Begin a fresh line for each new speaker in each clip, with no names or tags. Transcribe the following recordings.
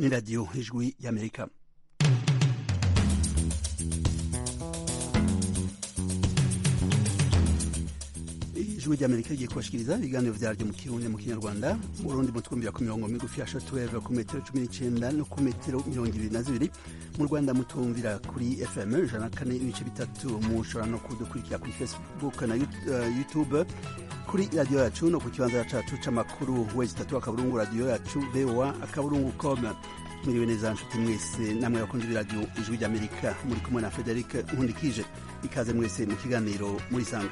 ni radiyo ijwi y'amerika ijwi ry'amerika rigiye kubashikiriza ibiganiro vyaryo mu kirundi mu kinyarwanda mu burundi mutwumvira ku mirongo migufi ya shortwave ku metero cumi n'icenda no ku metero mirongo ibiri na zibiri mu rwanda mutumvira kuri fm ijana na kane ibice bitatu mushobora no kudukurikira kuri facebook na youtube kuri radiyo yacu no ku kibanza cacu c'amakuru wezi tatu akaburungu radiyo yacu voa akaburungu com mwiriwe neza nshuti mwese namwe bakunze b'iradiyo ijwi ry'amerika muri kumwe na frederic nkundikije ikaze mwese mu kiganiro murisanga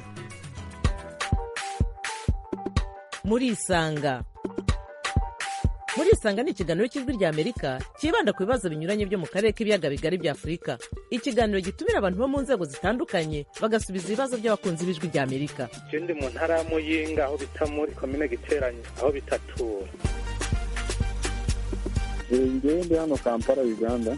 murisanga murisanga ni ikiganiro cy'ijwi rya amerika cyibanda ku bibazo binyuranye byo mu karere k'ibiyaga bigari bya afurika ikiganiro gitumira abantu bo mu nzego zitandukanye bagasubiza ibibazo by'abakunzi b'ijwi rya amerika
je ndi mu ntara ya muyinga aho bita muri komine giteranye aho bitatura
ngewe ndi hano kampala uganda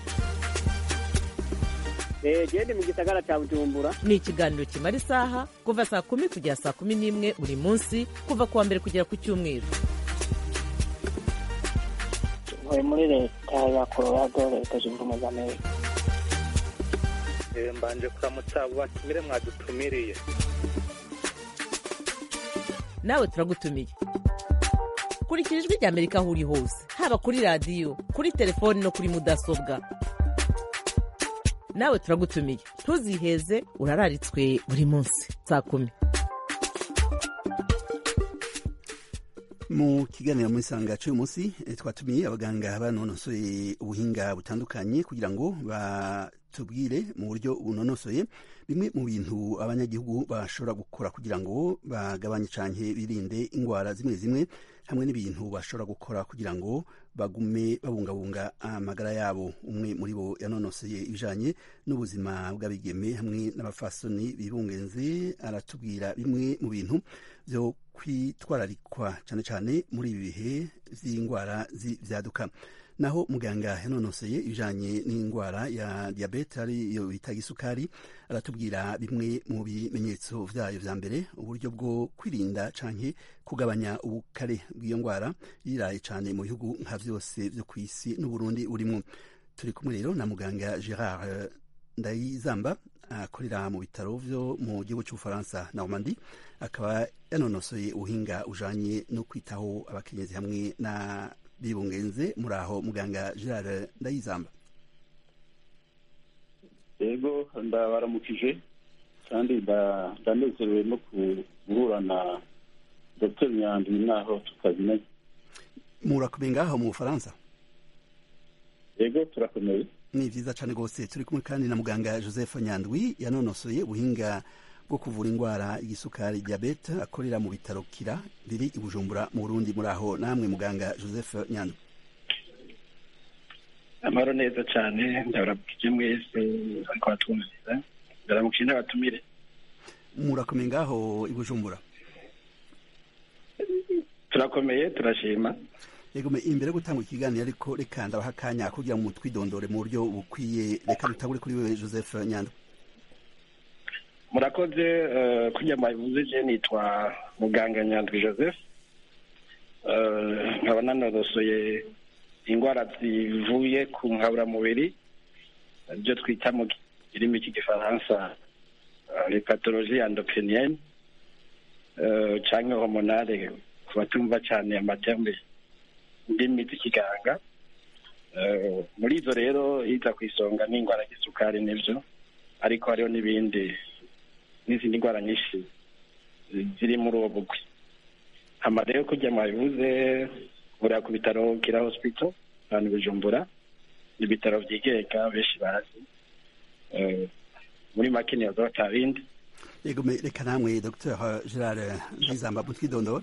gende mu gisagara cya bujumbura
ni ikiganiro kimara isaha kuva saa kumi kugera saa kumi n'imwe buri munsi kuva ku wa mbere kugera ku cyumweru
ntuye muri leta ya colorado leta zunze ubumwe za amerika
Eh, mbanje kuramutsa abo batumire mwadutumiriye
nawe turagutumiye kurikira ijwi rya amerika aho uri hose haba kuri radiyo kuri telefoni no kuri mudasobwa nawe turagutumiye ntuziheze urararitswe buri munsi saa kumi
mu kiganiro muri sanga cy'uyu munsi eh, twatumiye abaganga banonosoye ubuhinga butandukanye kugira ngo batubwire mu buryo bunonosoye bimwe mu bintu abanyagihugu bashobora gukora kugira ngo bagabanye canke birinde ingwara zimwe zimwe hamwe n'ibintu bashobora gukora kugira ngo bagume babungabunga amagara yabo umwe muri bo yanonosoye ibijanye n'ubuzima bw'abigeme hamwe n'abafasoni bibungenze aratubwira bimwe mu bintu byo kwitwararikwa cyane cyane muri ibi bihe by'indwara z'ibyaduka naho muganga yanonoseye ibijanye n'indwara ya diyabete ariyo bita gisukari aratubwira bimwe mu bimenyetso vyayo vya mbere uburyo bwo kwirinda canke kugabanya ubukare bw'iyo ndwara yiraye cane mu bihugu nka vyose vyo kw'isi n'uburundi burimwo turi kumwe rero na muganga gerard ndayizamba akorera mu bitaro vyo mu gihugu c'ubufaransa normandi akaba yanonosoye ubuhinga ujanye no kwitaho abakenyezi hamwe na bibungenze muri aho muganga gerard ndayizamba
yego ndabaramukije kandi nda- ndanezerewe no guhura na dr nyandwi naho tutazinanye
murakomeye ngaho mu bufaransa
yego turakomeye
ni vyiza cane rwose turi kumwe kandi na muganga joseph nyandwi yanonosoye ubuhinga bwo kuvura indwara igisukari diabete akorera mu bitaro kira biri i bujumbura mu burundi muri aho namwe muganga joseph nyandwi
amahoro neza cyane ndabaramukije mwese ariko batwumviriza ndabaramukije n'abatumire
murakomeye ngaho i bujumbura
turakomeye turashima
yego me imbere yo gutanga ikiganiro ariko reka ndabaha akanya kugira ngo mutwidondore mu buryo bukwiye reka dutangure kuri wewe joseph nyandwi
murakoze eh, kurya mwabivuze je nitwa muganga nyandwi joseph Eh, nkaba nanonosoye indwara zivuye ku nkaburamubiri ibyo twita mu kirimi cy'igifaransa eh, les pathologies endocriniennes eh, canke hormonale ku batumva cane amaterme ndimi z'ikiganga Eh, muri izo rero iza ku isonga ni indwara y'isukari nivyo ariko hariho n'ibindi n'izindi ndwara nyinshi ziri muri uwo bugwi hama rero kurya mwabivuze urira ku bitaro kira hospital ahantu bujumbura ibitaro vyigenga benshi bazi Eh, muri make niyaza batabindi
yego me reka namwe dr gerard ndayizamba mutwidondore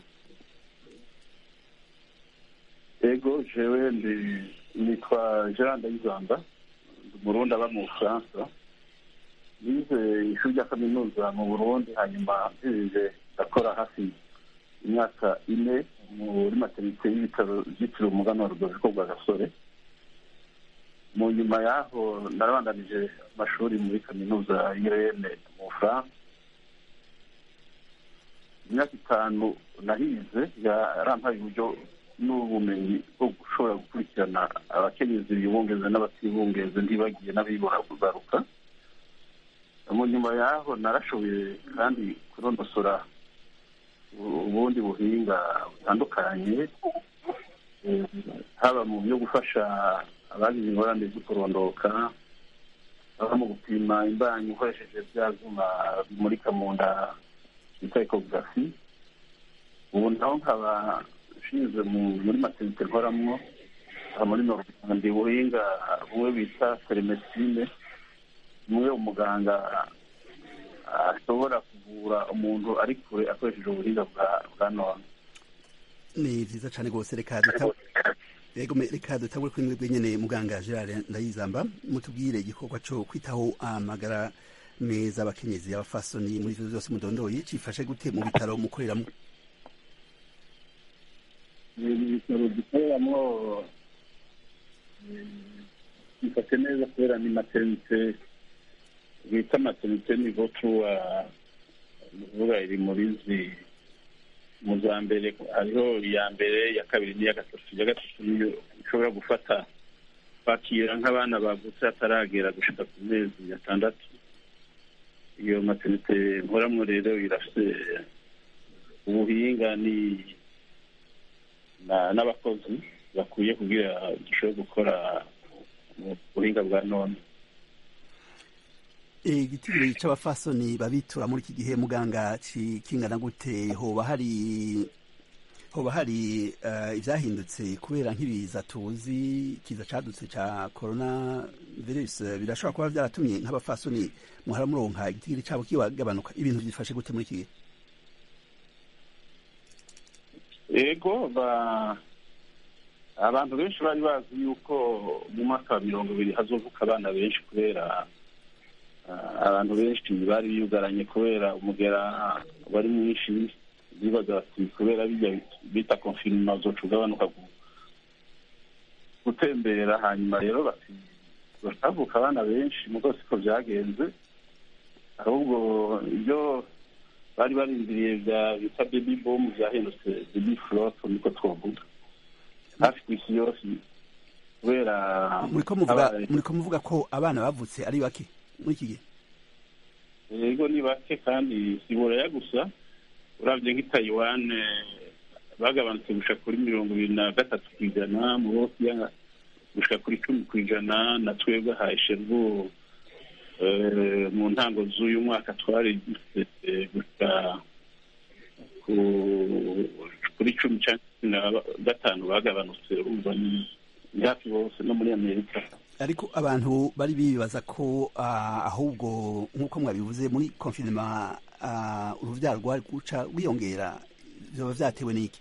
yego jewe ndi nitwa gerard ndayizamba ndi umurundi aba mu bufaransa nize ishuri rya kaminuza mu burundi hanyuma mpirije ndakora hafi imyaka ine muri materinite y'ibitaro byitiriwe umuganwa rudoviko rwa gasore mu nyuma y'aho narabandanije amashuri muri kaminuza y'irene mu bufaransa imyaka itanu nahize yarampaye uburyo n'ubumenyi bwo gushobora gukurikirana abakenyezi bibungeze n'abatibungeze ntibagiye n'abibora kugaruka mu nyuma yaho narashoboye kandi kunonosora ubundi buhinga butandukanye eh, haba mu byo gufasha abagize ingorane zo kurondoka haba mu gupima imbanyi ukoresheje bya byuma bimurika mu nda bita ekogarafi ubu naho nkaba nshinzwe mu- muri materinite nkoramwo aha muri normandi buhinga bumwe bita telemedicine bumwe umuganga ashobora kuvura umuntu ari kure akoresheje ubuhinga bwa bwa none
ni vyiza cane rwose reka duta Yego me- reka dutangure kuri mwebwe nyene muganga Gerard Ndayizamba mutubwire igikorwa co kwitaho amagara meza abakenyezi abafasoni muri ivyo vyose mudondoye cifashe gute mu bitaro mukoreramwo
ibitaro dukoreramo bifate neza kubera ni materinite bita materinite nivo tuwa ni ukuvuga iri muri zi mu za mbere hariho iya mbere iya kabiri n'iya gatatu iya gatatu niyo ishobora gufata kwakira nk'abana bavutse hataragera gushika ku mezi atandatu iyo materinite nkoramwo rero irafite ubuhinga ni na- n'abakozi bakwiye kugira dushobore gukora mu buhinga bwa none
igitigiri c'abafasoni babitura muri iki gihe muganga ci- kingana gute hoba hari hoba hari eh, ivyahindutse kubera nk'ibiza tuzi kiza cadutse ca corona virus eh, birashobora kuba vyaratumye nk'abafasoni muhara muronka igitigiri cabo kibagabanuka ibintu vyifashe gute muri iki gihe
ego ba abantu benshi bari bazi yuko mu mwaka wa mirongo ibiri hazovuka abana benshi kubera ah, abantu benshi bari biyugaranye kubera umugera wari mwinshi bibaza bati kubera bijya bita konfinima uzoca ugabanuka gu- gutembera hanyuma rero bati batavuka abana benshi mugo siko byagenze ahubwo ibyo bari barindiriye bya bita baby boom byahindutse baby flop niko twavuga hafi ku isi yose kubera
muriko muvuga
abaye-
muriko muvuga ko abana bavutse ari bake muri iki gihe
yego ni bake kandi si buraya gusa uravye nk'i taiwan eh, bagabanutse gushika kuri mirongo ibiri na gatatu ku ijana mu bosiya gushika kuri cumi ku ijana na twebwe haye shervu eh, mu ntango z'uyu mwaka twari dufite gushika ku- kuri cumi canke cumi na gatanu bagabanutse urumva ni ni hafi bose no muri amerika
ariko abantu bari bibaza ko ah, ahubwo nk'uko mwabivuze muri konfinema ah, uruvyaro rwari guca rwiyongera vyoba vyatewe n'iki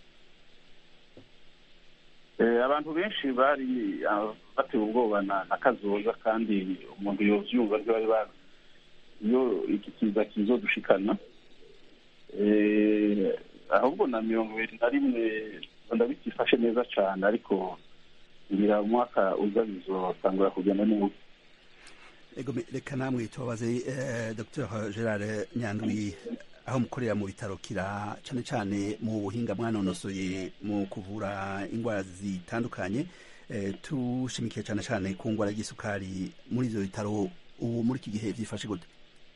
Eh, abantu benshi bari ah, batewe ubwoba na na kazoza kandi umuntu yovyumva ntibari bazi iyo iki kiza kizodushikana Eh, ahubwo na mirongo ibiri na rimwe ndabikifashe neza cane ariko ngira umwaka uza bizotangura kugenda neza
ego me- reka namwe tubabaze eh, dr gerard nyandwi aho mukorera mu bitaro kira cane cane mu buhinga mwanonosoye mu kuvura indwara zitandukanye eh, tushimikiye cane cane ku ngwara y'isukari muri ivyo bitaro ubu muri iki gihe vyifashe gute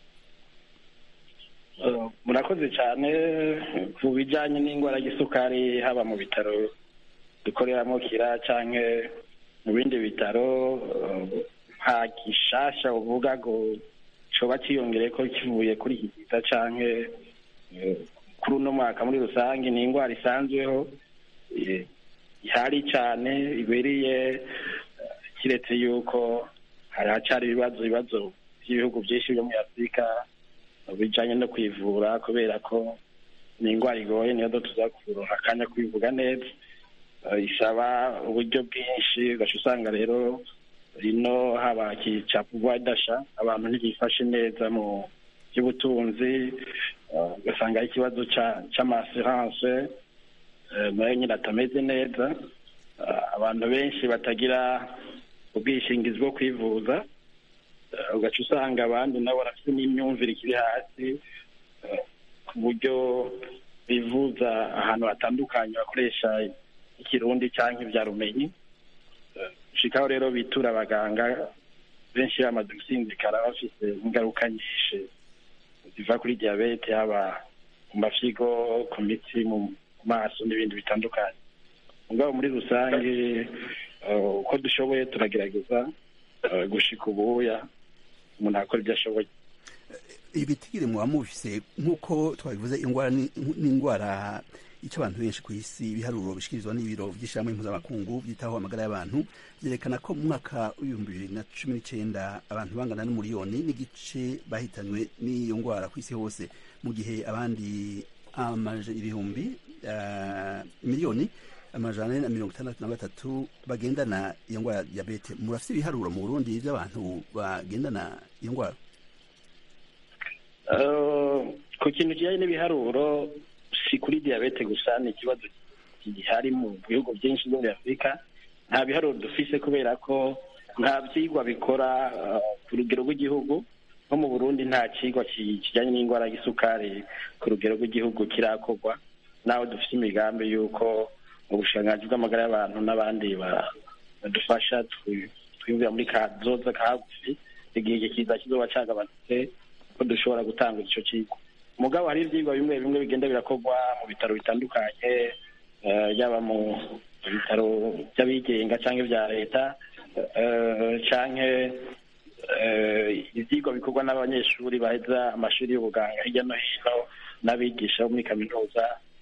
Uh, murakoze cyane ku bijyanye n'indwara y'isukari haba mu bitaro dukoreramo kira cyangwa mu bindi bitaro uh, nta gishasha uvuga ngo coba cyiyongereye ko kivuye kuri iki kiza cyangwa uh, kuri uno mwaka muri rusange ni indwara isanzweho eh, ihari cyane ibereye uh, kiretse yuko hari hacari ibibazo ibibazo by'ibihugu byinshi byo muri afurika bijanye no kwivura kubera ko ni indwara igoye niyo do tuza kuronka akanya kwivuga neza Eh, isaba uburyo bwinshi ugaca usanga rero ino haba kicapugwa idasha abantu ntibifashe neza mu by'ubutunzi eh, ugasanga ari ikibazo ca- c'amasiranse eh, nayo nyine atameze neza Eh, abantu benshi batagira ubwishingizi bwo kwivuza Eh, ugaca usanga abandi nabo barafite n'imyumvire ikiri hasi eh, ku buryo bivuza ahantu hatandukanye bakoresha ikirundi cyangwa ibya rumenyi shikaho rero bitura abaganga benshi bamaze gusinzikara bafite ingaruka nyinshi ziva kuri diyabete haba mu mafyigo ku mitsi mu maso n'ibindi bitandukanye mugabo muri rusange uko dushoboye turagerageza gushika ubuya umuntu akora ibyo ashoboye
ibitigiri muba mubifise nk'uko twabivuze indwara n'indwara icyo abantu benshi ku isi ibiharuro bishyikirizwa n'ibiro by'ishyirahamwe mpuzamakungu byitaho amagara y'abantu byerekana ko mu mwaka w'ibihumbi bibiri na cumi n'icyenda abantu bangana n'umuriyoni n'igice bahitanywe n'iyo ndwara ku isi hose mu gihe abandi ibihumbi miliyoni amajana ane na mirongo itandatu na batatu bagendana iyo ndwara ya diyabete murafite ibiharuro mu burundi by'abantu bagendana iyo ndwara
ku kintu kijyanye n'ibiharuro si kuri diyabete gusa ni ikibazo gihari mu bihugu byinshi byo muri afurika nta biharuro dufise kubera ko nta byigwa bikora ku rugero rw'igihugu nko mu burundi nta kigwa kijyanye n'indwara y'isukari ku rugero rw'igihugu kirakorwa naho dufite imigambi y'uko ubushikiranganji bw'amagara y'abantu n'abandi badufasha twiyumvira muri kazoza ka hagufi igihe kiza kizoba cagabanutse ko dushobora gutanga icyo kigo mugabo hari ibyigwa bimwe bimwe bigenda birakorwa mu bitaro bitandukanye yaba mu bitaro by'abigenga cyangwa ibya leta cyangwa ibyigwa bikorwa n'abanyeshuri baheza amashuri y'ubuganga hirya no hino n'abigisha bo muri kaminuza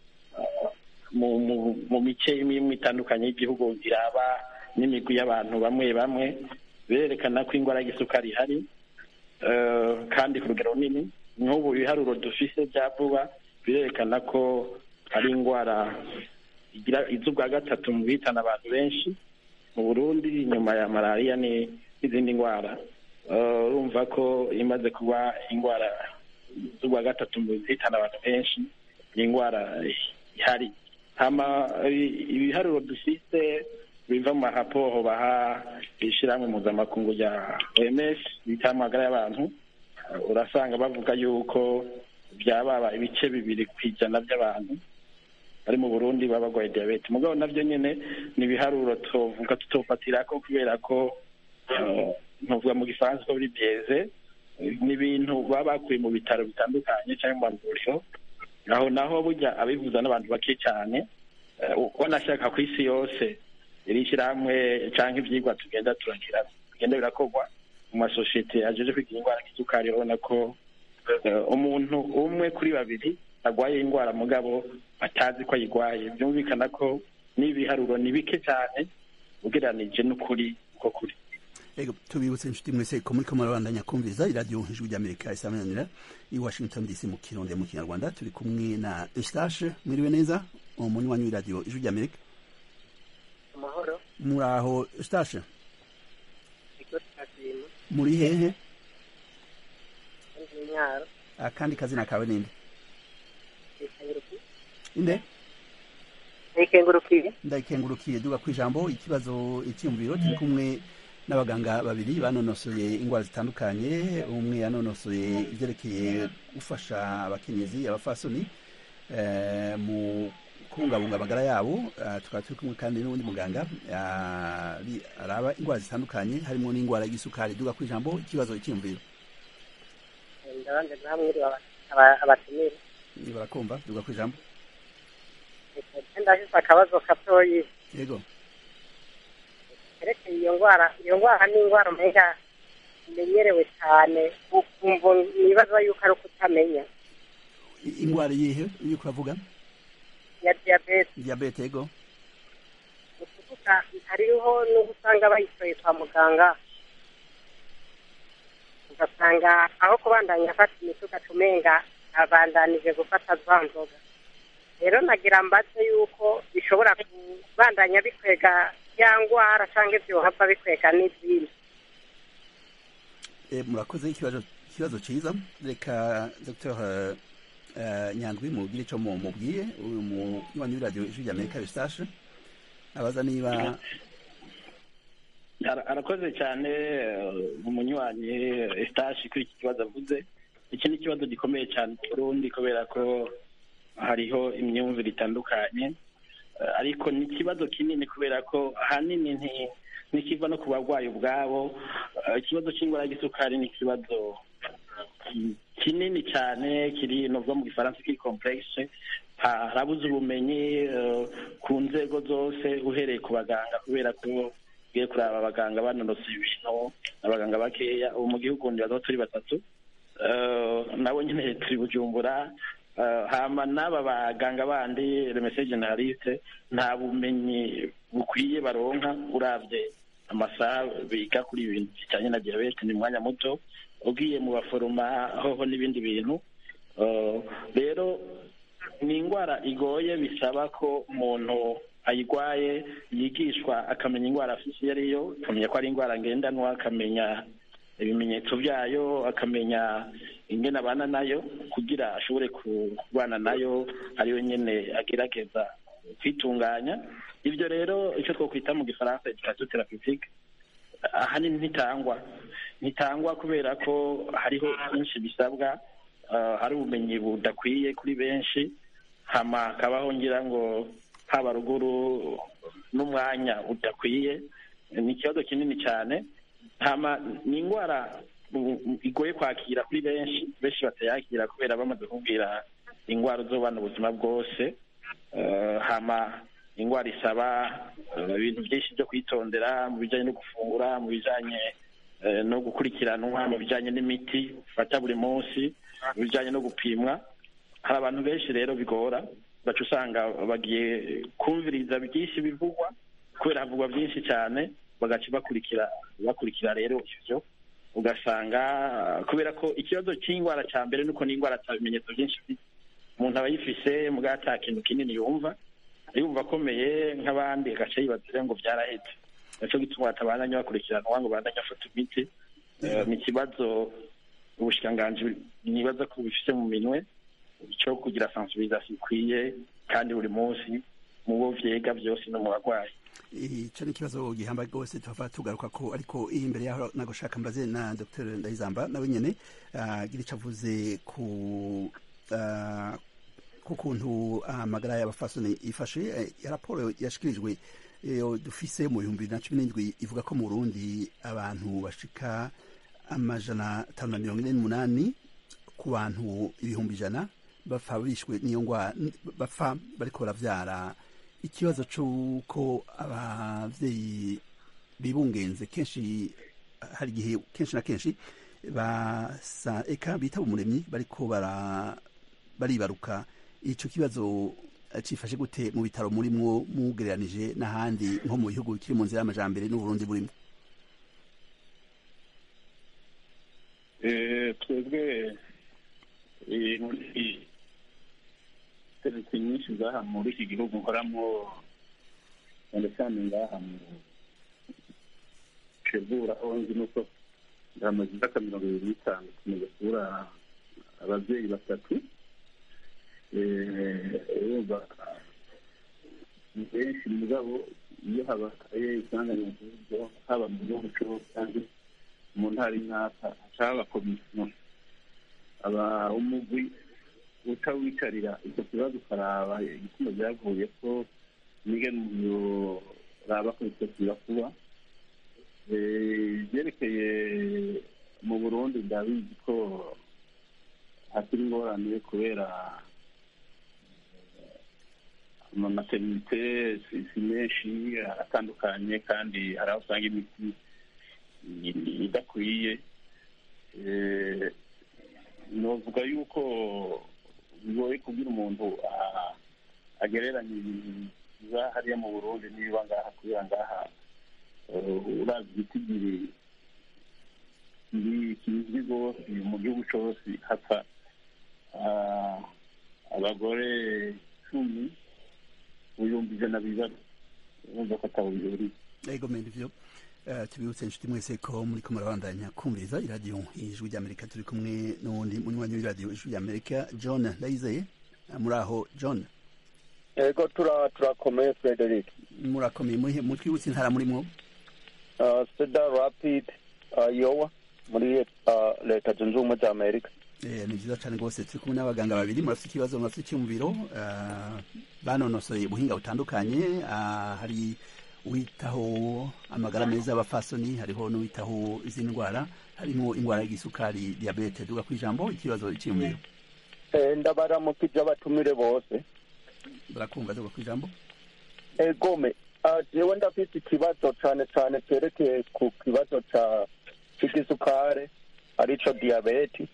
mu mice imwe itandukanye y'igihugu iraba n'imigwi y'abantu bamwe bamwe berekana ko indwara y'isukari ihari kandi ku rugero runini nk'ubu ibiharuro dufise bya vuba birerekana ko ari indwara igira iz'ubwa gatatu mu bihitana abantu benshi mu burundi inyuma ya malariya n'izindi ndwara urumva ko imaze kuba indwara z'ubwa gatatu mu bihitana abantu benshi ni indwara ihari ibiharuro dufise biva mu maraporo baha ishyirahamwe mpuzamakungu rya oms bita amagara y'abantu urasanga bavuga yuko byababa ibice bibiri ku ijana by'abantu bari mu burundi baba barwaye diyabete mugabo nabyo nyine ni ibiharuro tuvuga tutofatira ko kubera ko ntuvuga mu gifaransa ko biri byeze ni ibintu baba bakuye mu bitaro bitandukanye cyangwa mu mavuriro aho naho burya abivuza n'abantu bake cyane ubona ashaka ku isi yose iri shyirahamwe cyangwa ibyigwa tugenda turagira bigenda birakorwa mu masosiyete ajeje kwigira indwara y'isukari urabona ko umuntu umwe kuri babiri arwaye indwara mugabo atazi ko ayirwaye byumvikana ko n'ibiharuro ni bike cyane ugereranije n'ukuri uko kuri
ego tubibutse inshuti mwese ko muri ko murabandanya kumviriza iradiyo ijwi ry'amerika isamananira i washington dc mu kirundi mu kinyarwanda turi kumwe na eustache mwiriwe neza umunywanyi w'iradiyo ijwi ry'amerika
amahoro
muri aho eustache muri hehe
imyaro
akandi kazina kawe ninde inde
nikengurukiye
ndayikengurukiye duga ku ijambo ikibazo icyumviro turi kumwe n'abaganga babiri banonosoye indwara zitandukanye umwe yanonosoye ibyerekeye gufasha abakenyezi abafasoni mu kubungabunga amagara yabo tukaba turi kumwe kandi n'undi muganga araba indwara zitandukanye harimo n'indwara y'isukari duga ku ijambo ikibazo icyumviro
ndabanje namwe abatumire
barakumva duga ku ijambo
ndafise akabazo gatoyi
yego
kerekeye iyo ndwara iyo ndwara ni indwara umenga imenyerewe cyane ukumva nibaza yuko ari uko utamenya
indwara yihe iyo uravuga
ya diyabete
diyabete yego
ni ukuvuga hariho n'ubu usanga bayitoye kwa muganga ugasanga aho kubandanya afata imiti ugaca umenga abandanije gufata za nzoga rero nagira mbaze yuko bishobora kubandanya bikwega ya ndwara cyangwa ibyo hava bikwega n'izindi
murakoze ikibazo ikibazo cyiza reka dr nyandwi mubwire icyo mubwiye uyu munywanyi w'iradiyo ijwi ry'amerika eustache abaza niba
arakoze cyane umunywanyi eustache kuri iki kibazo avuze iki ni ikibazo gikomeye cyane mu burundi kubera ko hariho imyumvire itandukanye Eh, ariko ni ikibazo kinini kubera ko ahanini nti- ntikiva no ku barwayi ubwabo Eh, ikibazo cy'indwara y'igisukari ni ikibazo ki- kinini cyane kiri novuga mu gifaransa kiri complexe Ha- harabuze ubumenyi eh, ku nzego zose uhereye ku baganga kubera ko ugiye kuraba abaganga banonosoye ibintu abaganga bakeya ubu mu gihugu ndibaza ko turi batatu Eh, nabo nyine turi bujumbura Eh, hama n'aba baganga bandi remese generaliste nta bumenyi bukwiye baronka uravye amasaha biga kuri ibintu bijanye na diyabete ni umwanya muto ugiye mu baforoma hoho n'ibindi bintu Eh, rero ni indwara igoye bisaba ko umuntu ayigwaye yigishwa akamenya indwara afite iyo ariyo akamenya ko ari indwara ngendanwa akamenya ibimenyetso byayo akamenya ingene abana nayo kugira ashobore kubana nayo ariyo nyene agerageza kwitunganya ibyo rero icyo twokwita mu gifaransa education thérapeutique ahanini ntitangwa ntitangwa kubera ko hariho byinshi bisabwa uh, hari ubumenyi budakwiye kuri benshi hama hakabaho ngira ngo haba ruguru n'umwanya udakwiye ni ikibazo kinini cyane hama ni indwara u- igoye kwakira kuri benshi benshi batayakira kubera bamaze kubwira indwara uzobana ubuzima bwose Eh, hama indwara isaba eh, ibintu byinshi byo kwitondera mu bijyanye no gufungura mu bijyanye eh, no gukurikiranwa mu bijyanye n'imiti ufata buri munsi mu bijyanye no gupimwa hari abantu benshi rero bigora baca usanga bagiye kumviriza byinshi bivugwa kubera havugwa byinshi cyane bagaca bakurikira bakurikira rero ivyo ugasanga eh, kubera ko ikibazo cy'indwara cya mbere nuko n'indwara ata bimenyetso byinshi ifite umuntu aba yifise mbwa ata kintu kinini yumva yumva akomeye nk'abandi agaca yibaza ngo byarahetse naco gituma batabandanya bakurikiranwa ngo bandanye afata imiti Eh, ni ikibazo ubushikiranganji nibaza ko bifise mu minwe cyo kugira sensibilisation ikwiye kandi buri munsi mu bo vyega byose no mu barwayi
icyo ni ikibazo gihambaye rwose tuhava tugaruka ko ariko iyi imbere yaho nagushaka mbaze na dr ndayizamba nawe nyine agira icyo avuze ku ah, ku kuntu amagara y'abafasoni ifashe Eh, ya raporo yashikirijwe iyo dufise mu bihumbi bibiri na cumi n'indwi ivuga ko mu burundi abantu bashika amajana atanu na mirongo ine n'umunani ku bantu ibihumbi ijana bapfa bishwe n'iyo ndwara bapfa bariko baravyara ikibazo c'uko abavyeyi bibungenze kenshi hari igihe kenshi na kenshi basa eka bitaba umuremyi bariko bara baribaruka ico kibazo eh, cifashe gute mu bitaro murimwo mugereranije n'ahandi nko mu bihugu bikiri mu nzira y'amajambere n'uburundi burimo
Eh, twebwe eh, muri serivisi nyinshi zaha muri iki gihugu nkoramo cyane cyane ngaha mu shebura aho nzi nuko ndamaze imyaka mirongo ibiri n'itanu tumaze kubura ababyeyi batatu Eh, urumva ni benshi mugabo iyo habaye isanganya nk'ibyo haba mu gihugu cyose kandi mu ntara y'intaka hashaka komisiyo aba umugwi uca wicarira icyo kibazo ukaraba igituma byavuye ko n'ingene umuntu raba ko bitakira kuba Eh, ibyerekeye mu burundi ndabizi ko hakiri ingorane kubera amamaterinite si si menshi atandukanye kandi hari aho usanga imiti i- idakwiye Eh, novuga yuko bigoye kubwira umuntu ah, agereranya ibintu biba hariya mu burundi niba ngaha kubera ngaha eh, urazi igitigiri kiri- kizwi rwose mu gihugu cyose hapfa ah, abagore cumi mu bihumbi ijana bibazo urumva ko atabo bihuriye
ego mende ivyo Eh, tubibutse inshuti mwese ko muriko murabandanya kumviriza iradiyo ijwi ry'amerika turi kumwe n'uwundi munywanyi w'iradiyo ijwi ry'amerika john ndayizeye Eh, muri aho john
ego tura turakomeye frederic
murakomeye muhe mutwibutse intara murimwo
uh, cedar rapid uh, yowa muri uh, leta zunze ubumwe za amerika
Eh, ni vyiza cane rwose turi kumwe n'abaganga babiri murafite ikibazo murafite icyumviro uh, banonosoye ubuhinga butandukanye uh, hari uwitaho amagara meza y'abafasoni hariho n'uwitaho izindi ndwara harimo indwara y'igisukari diabete duga kw'ijambo ikibazo icyumviro
Eh, ndabaramukije abatumire bose
barakumva duga kw'ijambo
egome uh, jewe ndafite ikibazo cane cane cerekeye ku kibazo ca c'igisukare arico diyabeti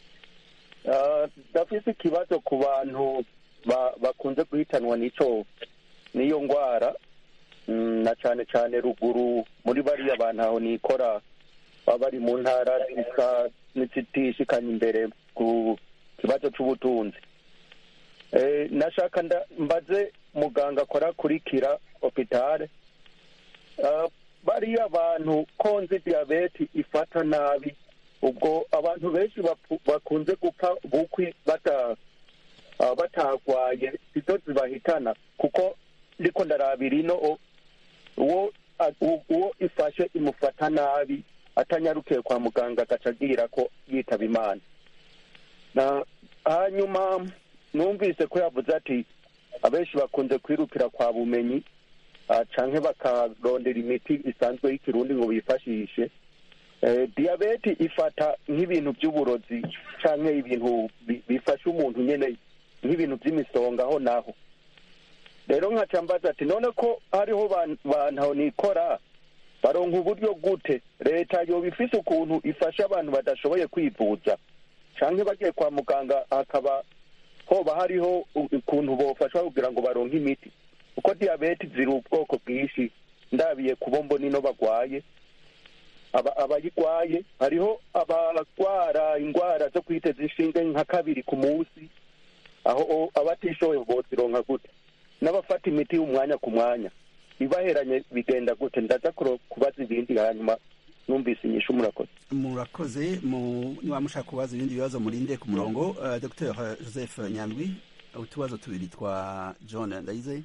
uh, ndafise ikibazo ku bantu ba, bakunze guhitanwa n'ico n'iyo ngwara mm, na cane cane ruguru muri bariya bantu aho nikora baba bari mu ntara zisa n'izitishikanye imbere ku kibazo c'ubutunzi Eh, nashaka nda- mbaze muganga akora kurikira hopitale uh, bariya bantu konzi diyabeti ifata nabi ubwo abantu benshi bapu- bakunze gupfa bukwi bata uh, batagwaye izo zibahitana kuko ndiko ndarabira ino o- uwo a- u- uwo ifashe imufata nabi atanyarukiye kwa muganga agaca agira ko yitaba imana na hanyuma numvise ko yavuze ati abenshi bakunze kwirukira kwa bumenyi ah, canke bakarondera imiti isanzwe y'ikirundi ngo bifashishe Eh, diyabeti ifata nk'ibintu by'uburozi canke ibintu bi- bifasha umuntu nyene nk'ibintu by'imisonga aho naho rero nkaca mbaza ati none ko hariho ban- bantu aho nikora baronka uburyo gute leta yoba ifise ukuntu ifasha abantu badashoboye kwivuza canke bagiye kwa muganga hakaba hoba hariho u- ukuntu bofashwa kugira ngo baronke imiti kuko diyabeti ziri ubwoko bwinshi ndabiye kubo mbona ino bagwaye aba- abayigwaye hariho abagwara indwara zo kwiteza inshinge nka kabiri ku munsi aho o- abatishoboye bozironka gute n'abafata imiti umwanya ku mwanya ibaheranye bigenda gute ndaza kuro- kubaza ibindi hanyuma numvise inyishu murakoze
murakoze mu niba mushaka kubaza ibindi bibazo murinde ku murongo uh, dr joseph nyandwi utubazo tubiri twa john ndayizeye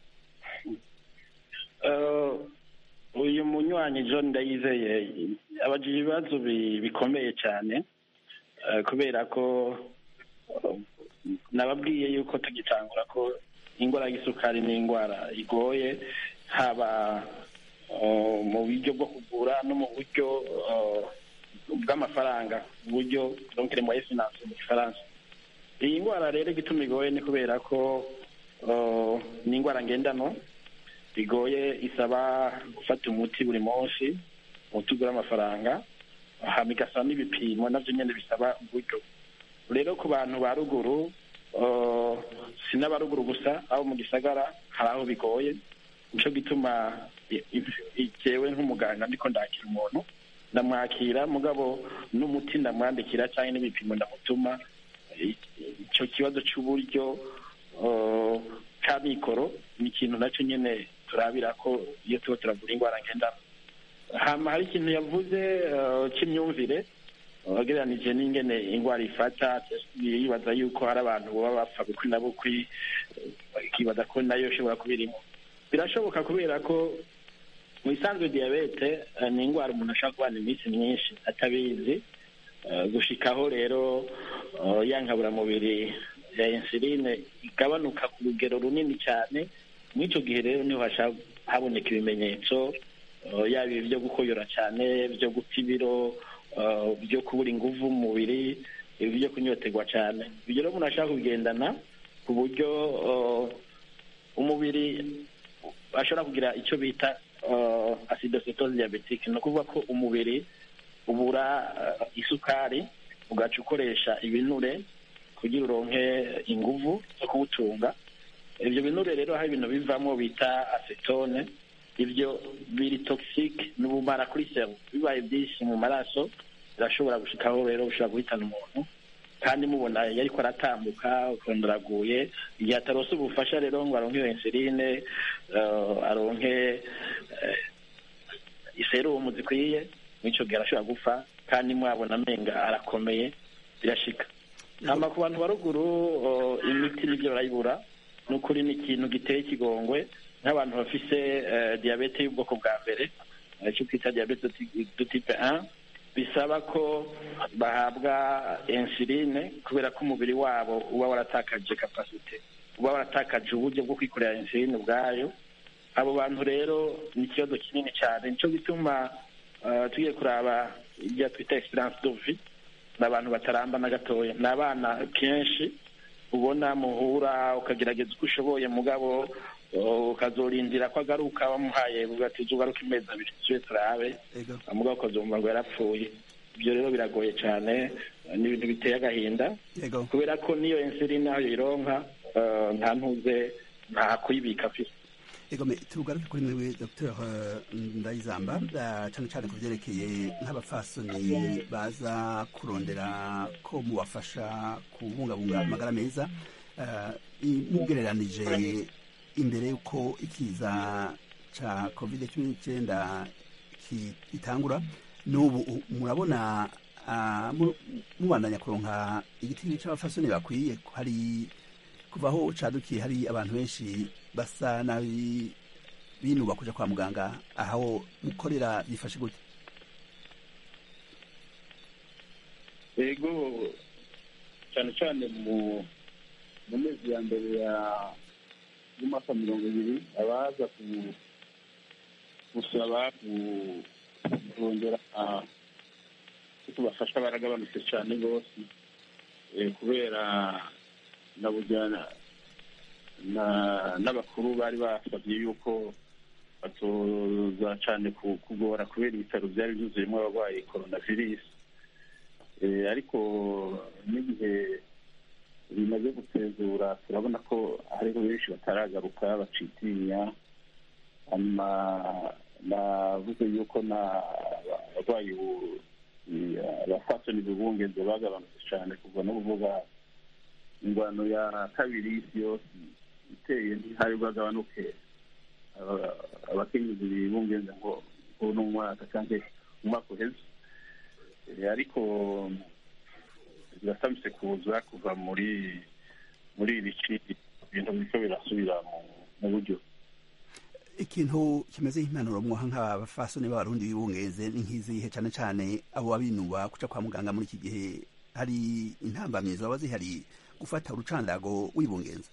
Eh, uyu munywanyi john ndayizeye abajije ibibazo bi- bikomeye cyane eh, kubera ko eh, nababwiye yuko tugitangura ko indwara y'isukari ni indwara igoye haba eh, mu buryo bwo kugura no mu buryo eh, bw'amafaranga uburyo donc les moyens financiers mu gifaransa iyi ndwara rero igituma igoye ni kubera ko eh, ni indwara ngendanwa bigoye isaba gufata umuti buri munsi umuti ugura amafaranga hama igasaba n'ibipimo navyo nyene bisaba uburyo rero ku bantu ba ruguru eh, si n'abaruguru gusa abo mu gisagara hari aho bigoye nico gituma i- i- jewe nk'umuganga ndiko ndakira umuntu ndamwakira mugabo n'umuti ndamwandikira cyangwa n'ibipimo ndamutuma I- ico kibazo c'uburyo eh, ca mikoro ni ikintu nacyo nyene turabira ko iyo tuba turavura indwara ngendana hama hari ikintu yavuze eh, c'imyumvire wagereranije n'ingene indwara ifata yibaza yuko hari abantu baba bapfa bukwi na bukwi eh, ikibaza ko nayo ishobora kuba irimo birashoboka kubera ko mu isanzwe diyabete eh, ni indwara umuntu ashobora kubana iminsi myinshi atabizi Eh, gushikaho rero eh, ya nkaburamubiri ya insuline igabanuka ku rugero runini cyane muri icyo gihe rero niho hasha- haboneka ibimenyetso eh, yaba ibi byo gukoyora cyane byo guta ibiro eh, byo kubura inguvu mu mubiri ibi byo kunyoterwa cyane ibyo rero umuntu ashaka kubigendana ku buryo eh, umubiri ashobora kugira icyo bita uh, acidocytose diabetique ni ukuvuga ko umubiri ubura uh, isukari ugaca ukoresha ibinure kugira uronke inguvu zo kuwutunga ibyo binure rero hari ibintu bivamo bita acetone ibyo biri toxique ni ubumara kuri selu bibaye byinshi mu maraso birashobora gushikaho rero bishobora guhitana umuntu kandi mubona iyo ariko aratambuka ukabona uraguye igihe atarose ubufasha rero ngo aronke iyo insuline eh, aronke eh, iserumu zikwiye mw'ico gihe arashobora gupfa kandi mwabona amenga arakomeye birashika hama ku bantu baruguru eh, imiti nivyo barayibura ni ukuri ni ikintu giteye ikigongwe nk'abantu bafise eh, diyabete y'ubwoko bwa mbere icyo twita diyabete du type 1 bisaba ko bahabwa insuline kubera ko umubiri wabo uba waratakaje kapasite uba waratakaje uburyo bwo kwikorera insuline ubwayo abo bantu rero ni ikibazo kinini cyane nicyo gituma tugiye kuraba ibyo twita esperance de vie ni abantu bataramba na gatoya ni abana kenshi ubona muhura ukagerageza uko ushoboye mugabo ukazorindira ko agaruka bamuhaye ugatiza ugaruka imezi abiri tujye turabe mugabo ukazumva ngo yarapfuye ibyo rero biragoye cyane ni ibintu biteye agahinda kubera ko niyo insuline aho yironka nta ntuze nta kuyibika afite
egome tugaruke kuri mwewe dr ndayizamba cyane cyane ku byerekeye nk'abafasoni baza kurondera ko mubafasha kubungabunga amagara meza mugereranije imbere y'uko ikiza cya covid cumi n'icyenda gitangura n'ubu murabona mubandanya kuronka igiti cy'abafasoni bakwiye hari kuva aho cadukiye hari abantu benshi basa nabi binuba kuja kwa muganga aho mukorera bifashe gute
ego cyane cyane mu mu mezi ya mbere ya y'umwaka mirongo ibiri abaza gusaba kurondera ko tubafasha baragabanutse cyane rwose kubera na bujyana n'abakuru bari basabye yuko batoza cyane kugora kubera ibitaro byari byuzuyemo abarwayi coronavirus ariko n'igihe bimaze gutezura turabona ko hariho benshi bataragaruka bacitinya hanyuma navuze yuko abarwayi abafasoni bibungenze bagabanutse cyane kuva no kuvuga ingwano ya kabiri y'isi yose iteye ntihari bwagabanuke abakenyezi bibungenze ngo uno mwaka cyangwa umwaka uheze ariko birasamutse kuza kuva muri muri iri ci ibintu biriko birasubira mu buryo
ikintu kimeze nk'impanuro mwoha nk'abafasoni b'abarundi bibungeze ni nk'izihe cyane cyane abo babinuba kuca kwa muganga muri iki gihe hari intambamyi zaba zihari gufata urucandago wibungenza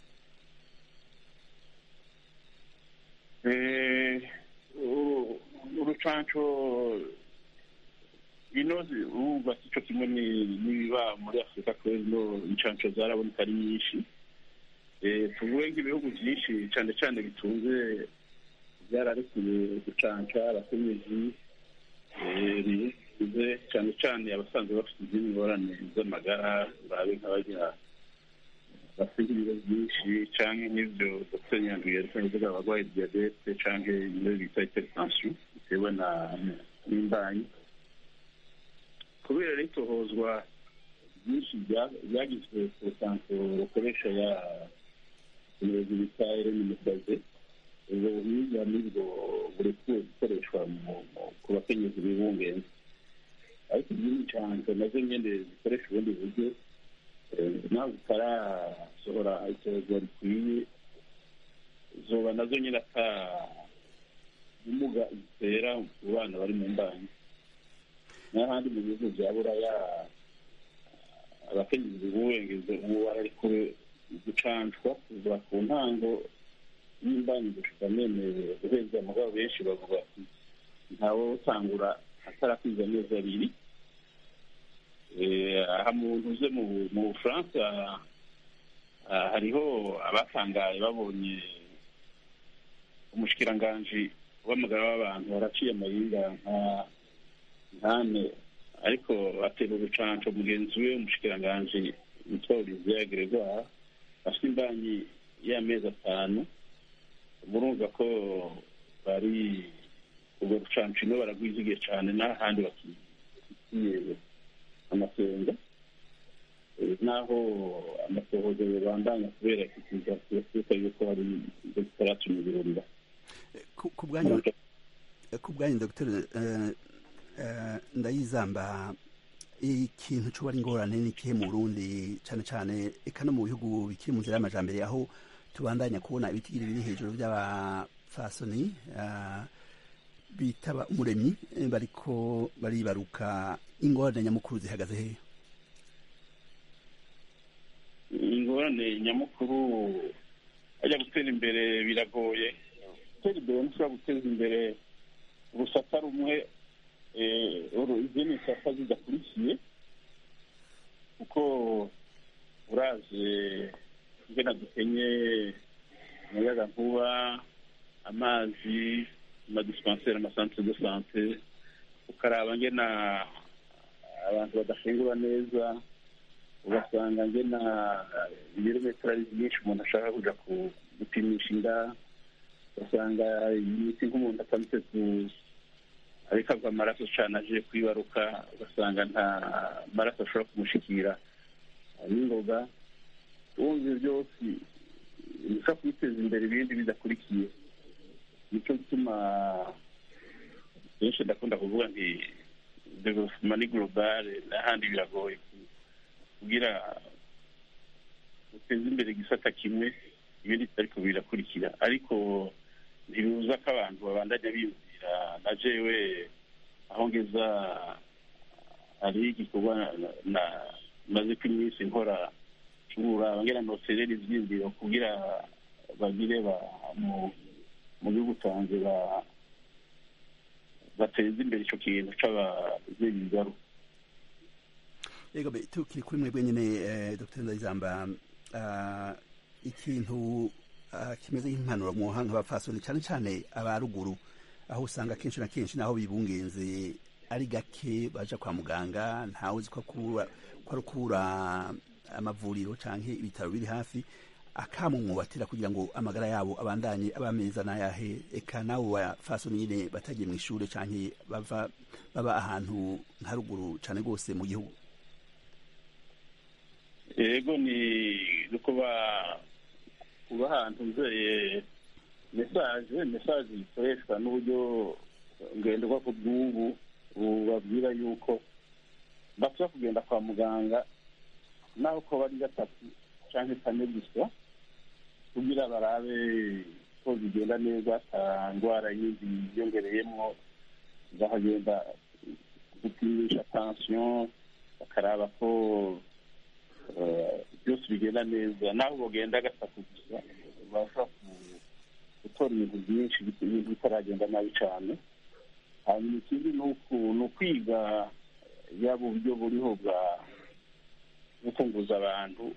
urucanco inoze urumva sico kimwe n'ibiba muri afurika kubera ino incanco zaraboneka ari nyinshi tuvuge nk'ibihugu byinshi cyane cyane bitunze byararekuye gucanca abakenyezi bize cyane cyane abasanzwe bafite izindi ngorane z'amagara babe nk'abagira bafite ibiro byinshi cyangwa nk'ibyo dr nyanduye ariko kuvuga abarwaye diyabete cyangwa ibyo bita hypertension bitewe na n'imbanyi kubera ritohozwa byinshi byagizwe ku rusanzwe rukoresha ya umuyobozi bita irene musaze ubwo buhiga nibwo burekuwe gukoreshwa ku bakenyezi bibungenze ariko izindi ncanco nazo nyene zikoresha ubundi buryo nawe zitarasohora itozwa rikwiye zoba nazo nyine ata ubumuga zitera ku bana bari mu mbanyi n'ahandi mu bihugu bya buraya abakenyezi bibungeze ubu bararekuwe gucancwa kuva ku ntango y'imbanyi gushika nemerewe guheza mugabo benshi bavuga ati ntawe utangura atarakwiza amezi abiri aha mu ntuze mu bufaransa hariho abatangaye babonye umushikiranganji w'amagara w'abantu waraciye amayinga nka nkane ariko atera urucanco mugenzi we umushikiranganji witwa olivier gregoire afite imbanyi y'amezi atanu murumva ko bari ubwo rucanco ino baragwizigiye cyane n'ahandi bakifitiye amasenga naho amasohozo yabandanya kubera ikiza kirasuka yuko hari ibyo bitaratumye ibirunga
ku bwanyu dr ndayizamba ikintu cuba ari ingorane ni ikihe mu burundi cyane cyane eka no mu bihugu bikiri mu nzira y'amajambere aho tubandanya kubona ibitigiri biri hejuru by'abafasoni bitaba umuremyi bariko baribaruka ingorane nyamukuru zihagaze hehe
ingorane nyamukuru ajya gutera imbere biragoye gutera imbere ntushobora guteza imbere urusata rumwe izindi nsata zidakurikiye kuko uraje ingena dukenye umuyaga nkuba amazi amadispenseri amasantere de sante ukaraba ngena abantu badafungura neza ugasanga ngena ibirometero ari byinshi umuntu ashaka kuja gupimisha inda ugasanga imiti nk'umuntu atamutse ku ariko agwa amaraso cane aje kwibaruka ugasanga nta maraso ashobora kumushikira n'ingoga wumva byose bisa kwiteza imbere ibindi bidakurikiye nicyo gituma benshi ndakunda kuvuga nti development ni globale n'ahandi biragoye kugira uteze imbere igisata kimwe ibindi ariko birakurikira ariko ntibibuza ko abantu babandanya biyumvira na jewe aho ngeza hari igikorwa maze ko iminsi nkora cura bangera noterera ivyiyumviro kugira bagire mu gihugu canje bateza imbere ico kintu c'abavyeyi bigaruka
yego tukiri kuri mwebwe nyene dr ndayizamba ikintu kimeze nk'impanuro mwoha nk'abapfasoni cane cane aba ruguru aho usanga kenshi na kenshi naho bibungenze ari gake baja kwa muganga ntawe uzi ko ari ukura amavuriro canke ibitaro biri hafi akamu mwubatira kugira ngo amagara yabo abandanye aba meza n'ayahe eka nabo bafasoni nyine batagiye mu ishure canke bava baba ahantu nka ruguru cane rwose mu gihugu
yego ni kuba kuba ahantu nzeye mesaje mesaje ikoreshwa n'uburyo ngenderwa ku bw'ubu bubabwira yuko bashobora kugenda kwa muganga naho ko bari gatatu cyangwa kane gusa kugira barabe ko bigenda neza ata ndwara yindi yiyongereyemo bakagenda gupimisha tansiyo bakaraba ko byose bigenda neza naho bagenda gatatu gusa bashobora gutora ibintu byinshi ibintu bitaragenda nabi cyane hanyuma ikindi ni ukwiga yaba uburyo buriho bwa gukunguza abantu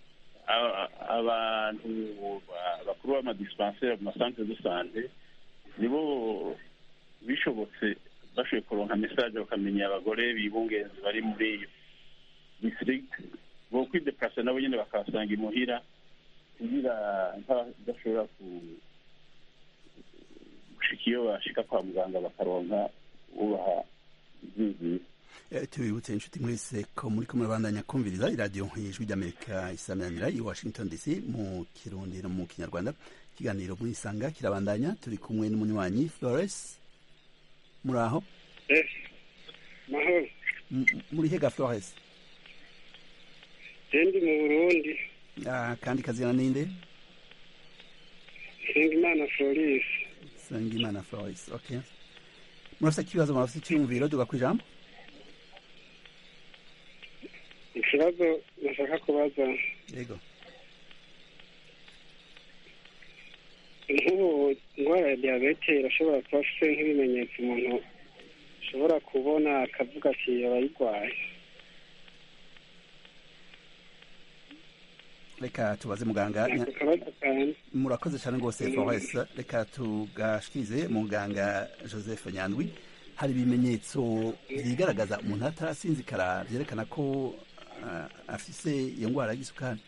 abantu bakuru b'amadispenseri mu masantere de sante nibo bishobotse bashoboye kuronka mesaje bakamenya abagore bibungenzi bari muri iyo district bo kwideplase nabo nyine bakabasanga imuhira kugira nk'abadashobora gushika iyo bashika kwa muganga bakaronka ubaha ivyizire
tubibutse inshuti mwese ko muri kumwe bandanya kumviriza iradiyo y'ijwi ry'amerika isaminanira i washington dc mu kirundi no mu kinyarwanda ikiganiro muri isanga kirabandanya turi kumwe n'umunywanyi flores muri aho
mahoro
muri hega flores
ndi mu burundi
kandi kazina ninde
sengimana floris
sengimana floris okay murafite ikibazo murafite icyiyumviro duga ku ijambo
ikibazo nashaka kubaza
yego
nk'ubu indwara ya diyabete irashobora kuba afite nk'ibimenyetso umuntu ashobora kubona akavuga ati abayirwaye
reka tubaze muganga
ako kabazo kanjye
murakoze cyane rwose flores reka tugashikize muganga joseph nyandwi hari ibimenyetso byigaragaza umuntu atarasinzikara byerekana ko uh, afise iyo ndwara y'igisukari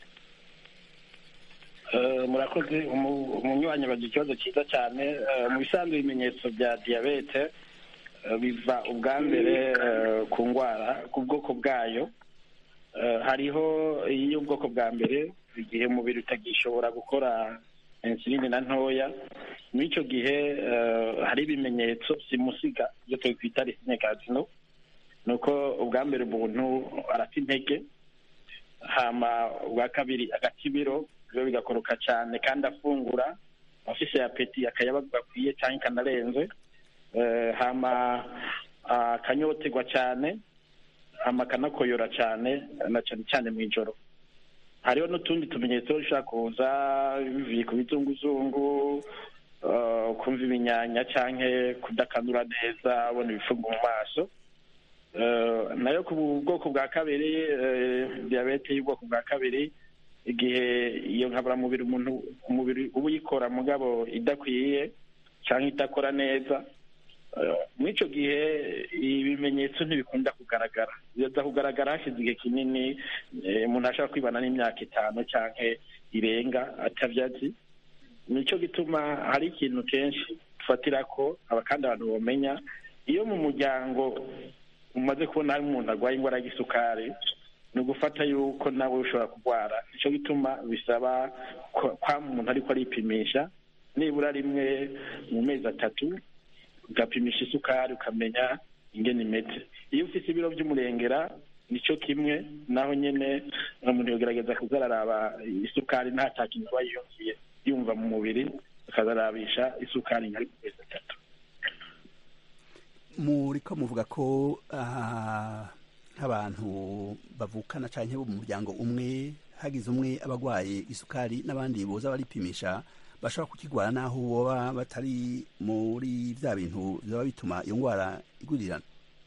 murakoze umunywanyi bagira ikibazo cyiza cyane mu bisanzwe ibimenyetso bya diyabete biva ubwa mbere ku ndwara ku bwoko bwayo hariho iy'ubwoko bwa mbere igihe umubiri utagishobora gukora insuline na ntoya muri icyo gihe hari ibimenyetso simusiga ibyo twita risinekazino ni uko ubwa mbere umuntu arata intege hama ubwa kabiri agakibiro byo bigakoroka cyane kandi afungura afise apeti akayaba gakwiye cyangwa kanarenze hama akanyoterwa cyane hama akanakoyora cyane na cyane cyane mu ijoro hariho n'utundi tumenyetso bishobora kuza bivuye ku bizunguzungu eh, kumva ibinyanya cyangwa kudakanura neza ubona ibifungo mu maso Eh, nayo ku bwoko bwa kabiri eh, diyabete y'ubwoko bwa kabiri igihe iyo nkaburamubiri umuntu umubiri uba uyikora mugabo idakwiye cyangwa idakora neza Eh, muri icyo gihe ibimenyetso ntibikunda kugaragara biza kugaragara hashize igihe kinini eh, umuntu ashobora kwibana n'imyaka itanu cyangwa irenga atabyazi nicyo gituma hari ikintu kenshi dufatira ko aba kandi abantu bamenya iyo mu muryango umaze kubona hari umuntu arwaye indwara y'igisukari ni ugufata yuko nawe ushobora kurwara nicyo gituma bisaba ko kwa umuntu ariko aripimisha nibura rimwe mu mezi atatu ugapimisha isukari ukamenya ingene imeze iyo ufite ibiro by'umurengera nicyo kimwe naho nyine umuntu yogerageza kuzararaba isukari nta cya kintu aba yiyumviye yumva mu mubiri akazarabisha isukari nka rimwe mu mezi atatu
muriko muvuga ko ah, nk'abantu bavukana canke bo mu muryango umwe hagize umwe abagwaye isukari n'abandi boza baripimisha bashobora kukigwara naho boba batari muri vya bintu vyoba bituma iyo ngwara igurirana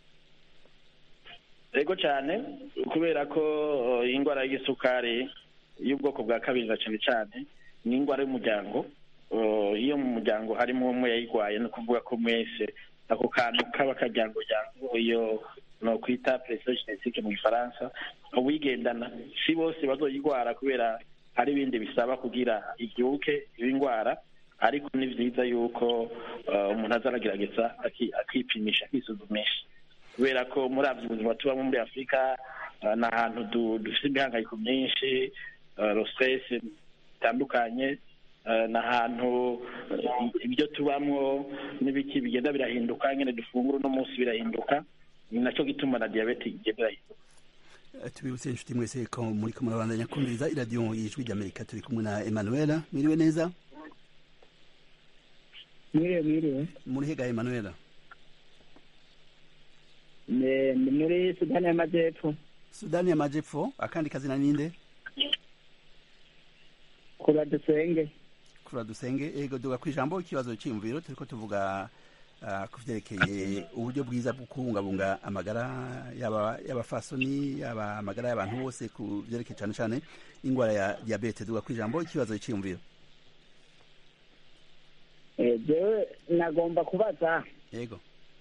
ego cyane kubera ko eh, indwara y'igisukari y'ubwoko bwa kabiri na cyane cyane ni indwara y'umuryango Eh, iyo mu muryango harimo umwe yayirwaye ni ukuvuga ko mwese ako kantu kaba karyangoyango iyo no kwita presiyo genetique mu gifaransa uwigendana si bose bazoyirwara kubera hari ibindi bisaba kugira ibyuke iyo ndwara ariko ni byiza yuko eh, umuntu azaragerageza aki- akipimisha akisuzumisha kubera ko muri abyo ubuzima tubamo muri afurika eh, ni ahantu du- dufite imihangayiko myinshi rosesi bitandukanye eh, ni ahantu eh, ibyo tubamo n'ibiki bigenda birahinduka nyine dufungura uno munsi birahinduka ni nacyo gituma na diyabete igenda irahinduka
Eh, tubibutse inshuti mwese ko muriko murabandanya kumviriza iradiyo y'ijwi ry'amerika turi kumwe na emanuela mwiriwe neza
mwiriwe mwiriwe
muri hega emanuela
ni ni muri sudani y'amajyepfo
sudani y'amajepfo akandi kazina ninde
kura dusenge
kura dusenge ego duga ku ijambo ikibazo cyiyumviro turiko tuvuga ah, ku vyerekeye uburyo bwiza bwo kubungabunga amagara yaba y'abafasoni yaba amagara y'abantu bose ku vyerekeye cane cane ingwara ya diabete duga ku ijambo ikibazo cyiyumviro
Eh, jewe nagomba kubaza
yego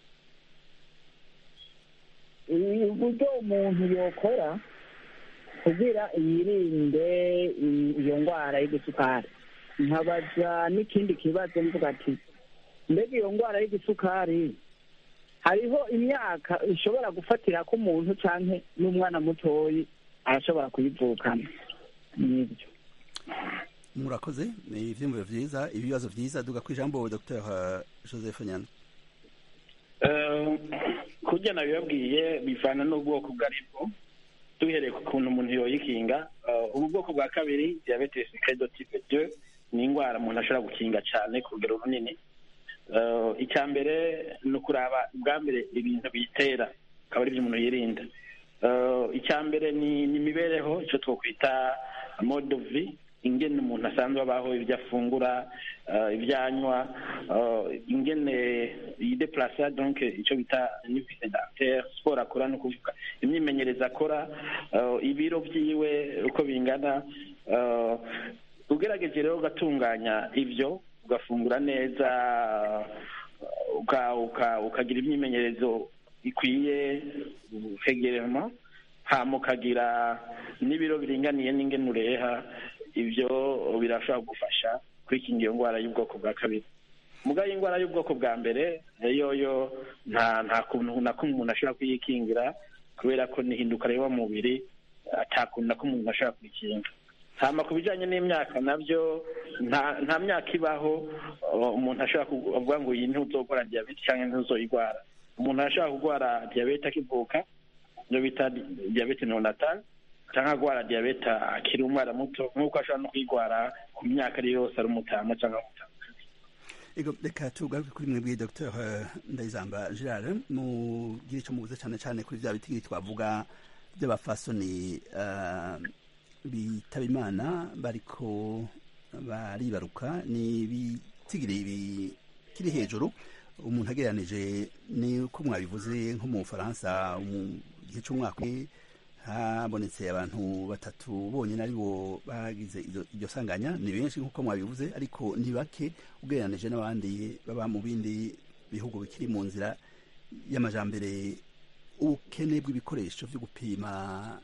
i- uburyo umuntu yokora kugira yirinde i- iyo ndwara y'igisukari nkabaza n'ikindi kibazo mvuga ati mbega iyo ndwara y'igisukari hariho imyaka ishobora gufatira ko umuntu canke n'umwana mutoyi arashobora kuyivukana nibyo
murakoze ni ivyiyumviro vyiza ibibazo vyiza duga ku ijambo dr joseph nyana
Eh, kurya nabibabwiye bivana n'ubwoko ubwo ari bwo duhereye ku kuntu umuntu yoyikinga Eh, ubu bwoko bwa kabiri diabetes credo type 2 ni indwara umuntu ashobora gukinga cyane ku rugero runini Eh, icya mbere ni ukuraba ubwa mbere ibintu biyitera akaba ari byo umuntu yirinda Eh, icya mbere ni ni imibereho icyo twakwita mode of vie ingene umuntu asanzwe abaho ibyo afungura eh, ibyo anywa eh, ingene yideplasa donc icyo bita nivise d'acteur siporo akora ni ukuvuga imyimenyerezo akora eh, ibiro byiwe uko bingana eh, ugerageje rero ugatunganya ibyo ugafungura neza uka- uka- ukagira imyimenyerezo ikwiye ukegerema hama ukagira n'ibiro biringaniye n'ingene ureha ibyo birashobora kugufasha kwikinga iyo ndwara y'ubwoko bwa kabiri muga y'indwara y'ubwoko bwa mbere yoyo nta nta kuntu na kumwe umuntu ashobora kuyikingira kubera ko nihinduka reba mu mubiri ata kuntu na kumwe umuntu ashobora kuyikinga hama ku bijyanye n'imyaka nabyo nta nta myaka ibaho uh, umuntu ashobora kuvuga ngo iyi ntuzogora diyabete cyangwa ntuzoyigwara umuntu arashobora kurwara diyabete akivuka iyo bita diyabete neonatal cyangwa agwara diyabete akiri umwana muto nk'uko ashobora no kuyigwara ku myaka ari yose ari umutama cyangwa umutama
ego reka tugaruke kuri mwebwe dr ndayizamba gerard mugire icyo mubuze cyane cyane kuri bya bitigiri twavuga by'abafasoni uh, bitaba imana bariko baribaruka ni ibitigiri bikiri hejuru umuntu agereranije ni uko mwabivuze nko mu bufaransa mu gihe cy'umwaka habonetse abantu batatu bonyine ari bo bagize iryo sanganya ni benshi nk'uko mwabivuze ariko ni bake ugereranije n'abandi baba mu bindi bihugu bikiri mu nzira y'amajambere ubukene bw'ibikoresho byo gupima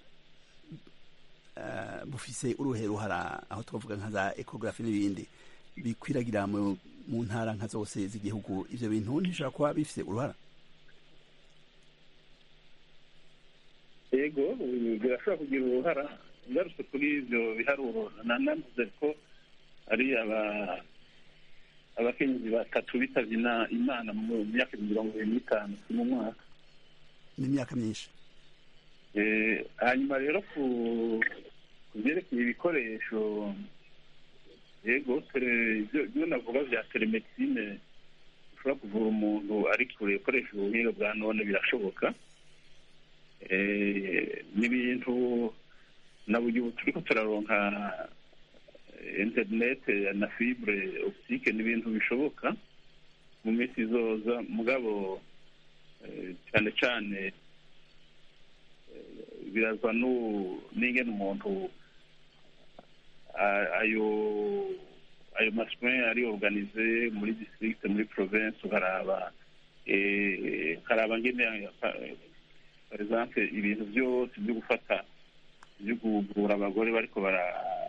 bufise uruhe ruhara aho twavuga nka za ekogarafi n'ibindi bikwiragira mu ntara nka zose z'igihugu ibyo bintu ntishobora kuba bifite uruhara
yego birashobora kugira uruhara ngarutse kuri ibyo biharuro nanavuze ko ari abakenyezi batatu bitabye imana mu myaka mirongo irindwi n'itanu mu mwaka
ni imyaka myinshi
hanyuma rero ku byerekeye ibikoresho yego ibyo navuga bya telemedicine ushobora kuvura umuntu ari kure ukoresha ubuhinga bwa none birashoboka ni ibintu na buri ubu turi ko turaronka interinete na fibure optike ni ibintu bishoboka mu minsi izoza mugabo cyane cyane birazwa n'ingene umuntu ayo ayo maswe ari organize muri district muri province ukaraba ukaraba ngene par exemple ibintu byose byo gufata byo kuvura abagore bariko bara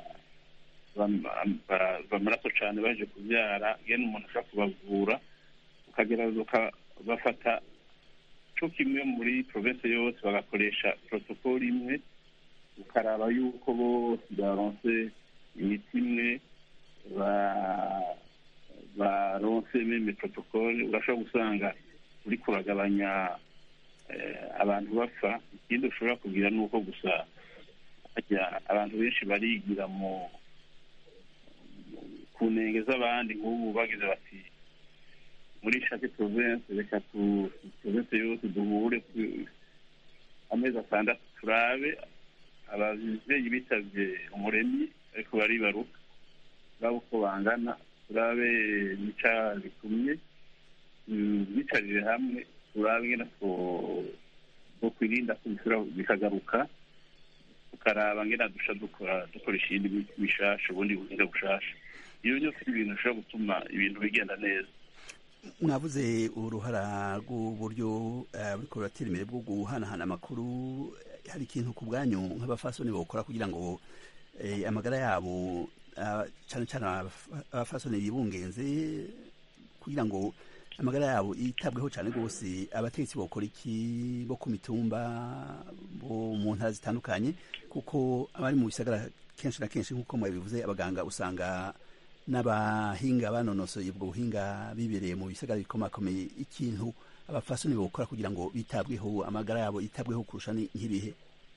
bamaraso cyane baje kubyara ngene umuntu ashobora kubavura ukagerageza ukabafata co kimwe muri province yose bagakoresha protocole imwe ukaraba yuko bose baronse imiti imwe baronse meme protocole urashobora gusanga uri kuragabanya abantu bapfa ikindi ushobora kugira ni uko gusa abantu benshi barigira mu ku ntenge z'abandi nk'ubu bagize bati muri shake province reka tu province yose duhure amezi atandatu turabe ababyeyi bitabye umuremyi ariko baribaruka uraba uko bangana turabe nica bitumye bicarire hamwe turabe ingene two kwirinda ko bishobora bikagaruka tukaraba ngena dusha dukora dukoresha iyindi mishasha ubundi buhinga bushasha iyo byose ni ibintu bishobora gutuma ibintu bigenda neza
mwavuze uruhara rw'uburyo buriko buratera imbere bwo guhanahana amakuru hari ikintu ku bwanyu nk'abafasoni bawukora kugira ngo amagara yabo cyane cyane abafasoni bibungenze kugira ngo amagara yabo yitabweho cyane rwose abategetsi bakora iki bo ku mitumba bo mu ntara zitandukanye kuko abari mu bisagara kenshi na kenshi nk'uko mwabivuze abaganga usanga n'abahinga banonosoye ubwo buhinga bibereye mu bisagara bikomakomeye ikintu abafasoni bawukora kugira ngo bitabweho amagara yabo yitabweho kurusha nk'ibihe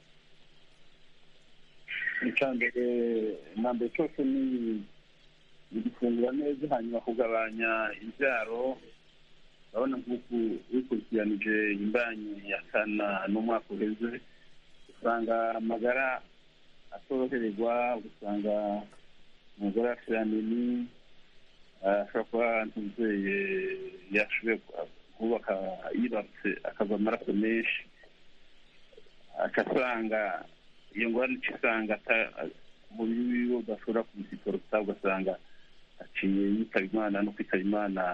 icya mbere na mbere cyose ni gufungura neza hanyuma kugabanya imbyaro urabona nk'uku wikurikiranije imbanyi ya kana n'umwaka uheze usanga amagara atoroherwa ugasanga umugore afite nini ashobora kuba ntuzeye yashoboye kubaka yibarutse akava amaraso menshi agasanga iyo ngorane ica isanga umubiri wiwe udashobora kubisiporota ugasanga aciye yitaba imana no kwitaba imana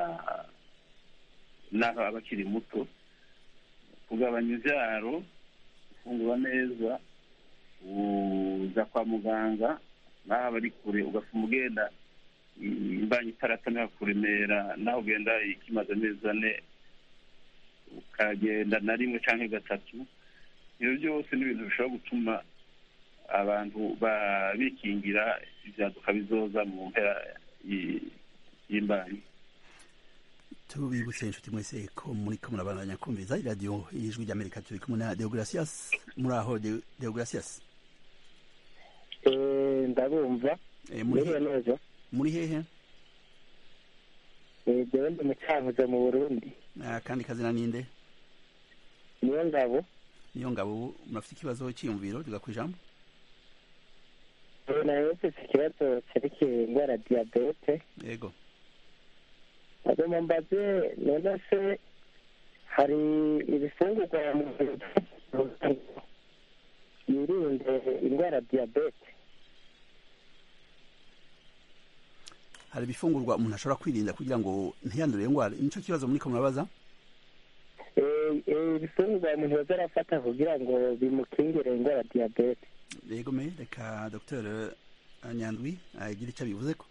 n'aho aba akiri muto kugabanya ibyaro gufungura neza uza kwa muganga n'aho aba ari kure ugasoma ugenda imbanyi itaratanira kuremera naho ugenda ikimaze amezi ane ukagenda na rimwe cyangwa gatatu ibyo byose ni ibintu bishobora gutuma abantu bikingira ibyaduka bizoza mu mpera y'imbanyi
tubibutse inshuti mwese ko muri ko murabandanya kumviza iradiyo y'ijwi ry'amerika turi kumwe na deogratias muri aho deogratias
ndabumva
muri hehe
jewe ndi mucankuzo mu burundi
Ah, kandi kazina ninde
niyo ngabo
niyo ngabo murafite ikibazo cyiyumviro tuga ku ijambo
Eh, nawe mfise ikibazo cerekeye indwara ya diyabete
yego
agomba mbaze none se hari ibifungurwa umuntu yirinde indwara ya diyabete
hari ibifungurwa umuntu ashobora kwirinda kugira ngo ntiyandure iyo ndwara nicyo kibazo muriko murabaza
Eh, eh, ibifungurwa umuntu yoza arafata kugira ngo bimukingire indwara ya diyabete
yego me reka dr nyandwi agire icyo abivuze ko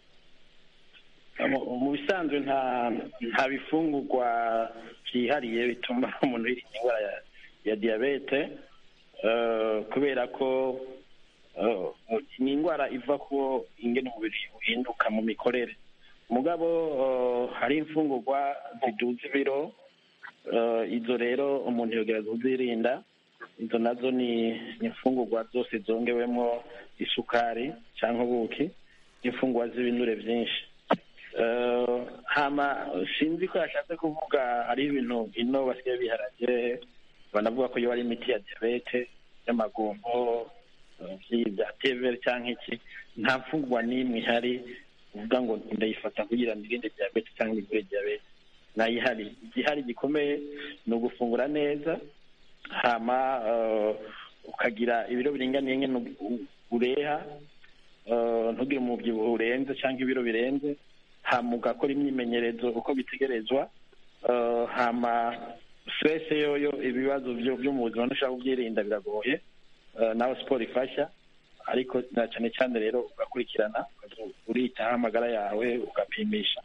mu mu bisanzwe nta nta bifungurwa byihariye bituma umuntu yirinda indwara ya, ya diyabete eh, kubera ko eh, ni indwara iva ko ingene umubiri uhinduka mu mikorere mugabo eh, hari imfungurwa ziduza ibiro eh, izo rero umuntu yogereza kuzirinda izo nazo ni ni imfungurwa zose zongewemo isukari cyangwa ubuki imfungurwa z'ibinure byinshi Eh, hama sinzi ko yashatse kuvuga hari ibintu ino basigaye biharage banavuga ko iyo ari imiti ya diyabete y'amagombo eh, vyi- bya tevere cyangwa iki nta mfungurwa n'imwe ihari uvuga ngo ndayifata kugira ngo irinde diyabete cyangwa igure diyabete ntayihari igihari gikomeye ni ugufungura neza hama eh, ukagira ibiro biringaniye nyine u- ureha eh, ntugire umubyibuho urenze cyangwa ibiro birenze hama ugakora imyimenyerezo uko bitegerezwa eh, hama stress yoyo ibibazo byo byo mu buzima ntushaka kubyirinda biragoye eh, nawe siporo ifasha ariko na cyane cyane rero ugakurikirana uritaho amagara yawe ugapimisha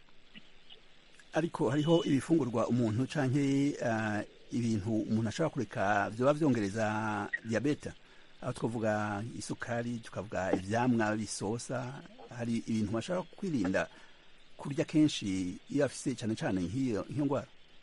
ariko hariho ibifungurwa umuntu canke uh, ibintu umuntu ashobora kureka vyoba vyongereza diabete aho twavuga isukari tukavuga ivyamwa bisosa hari ibintu bashobora kwirinda kurya kenshi iyo afise cane cane nk'iyo nk'iyo ndwara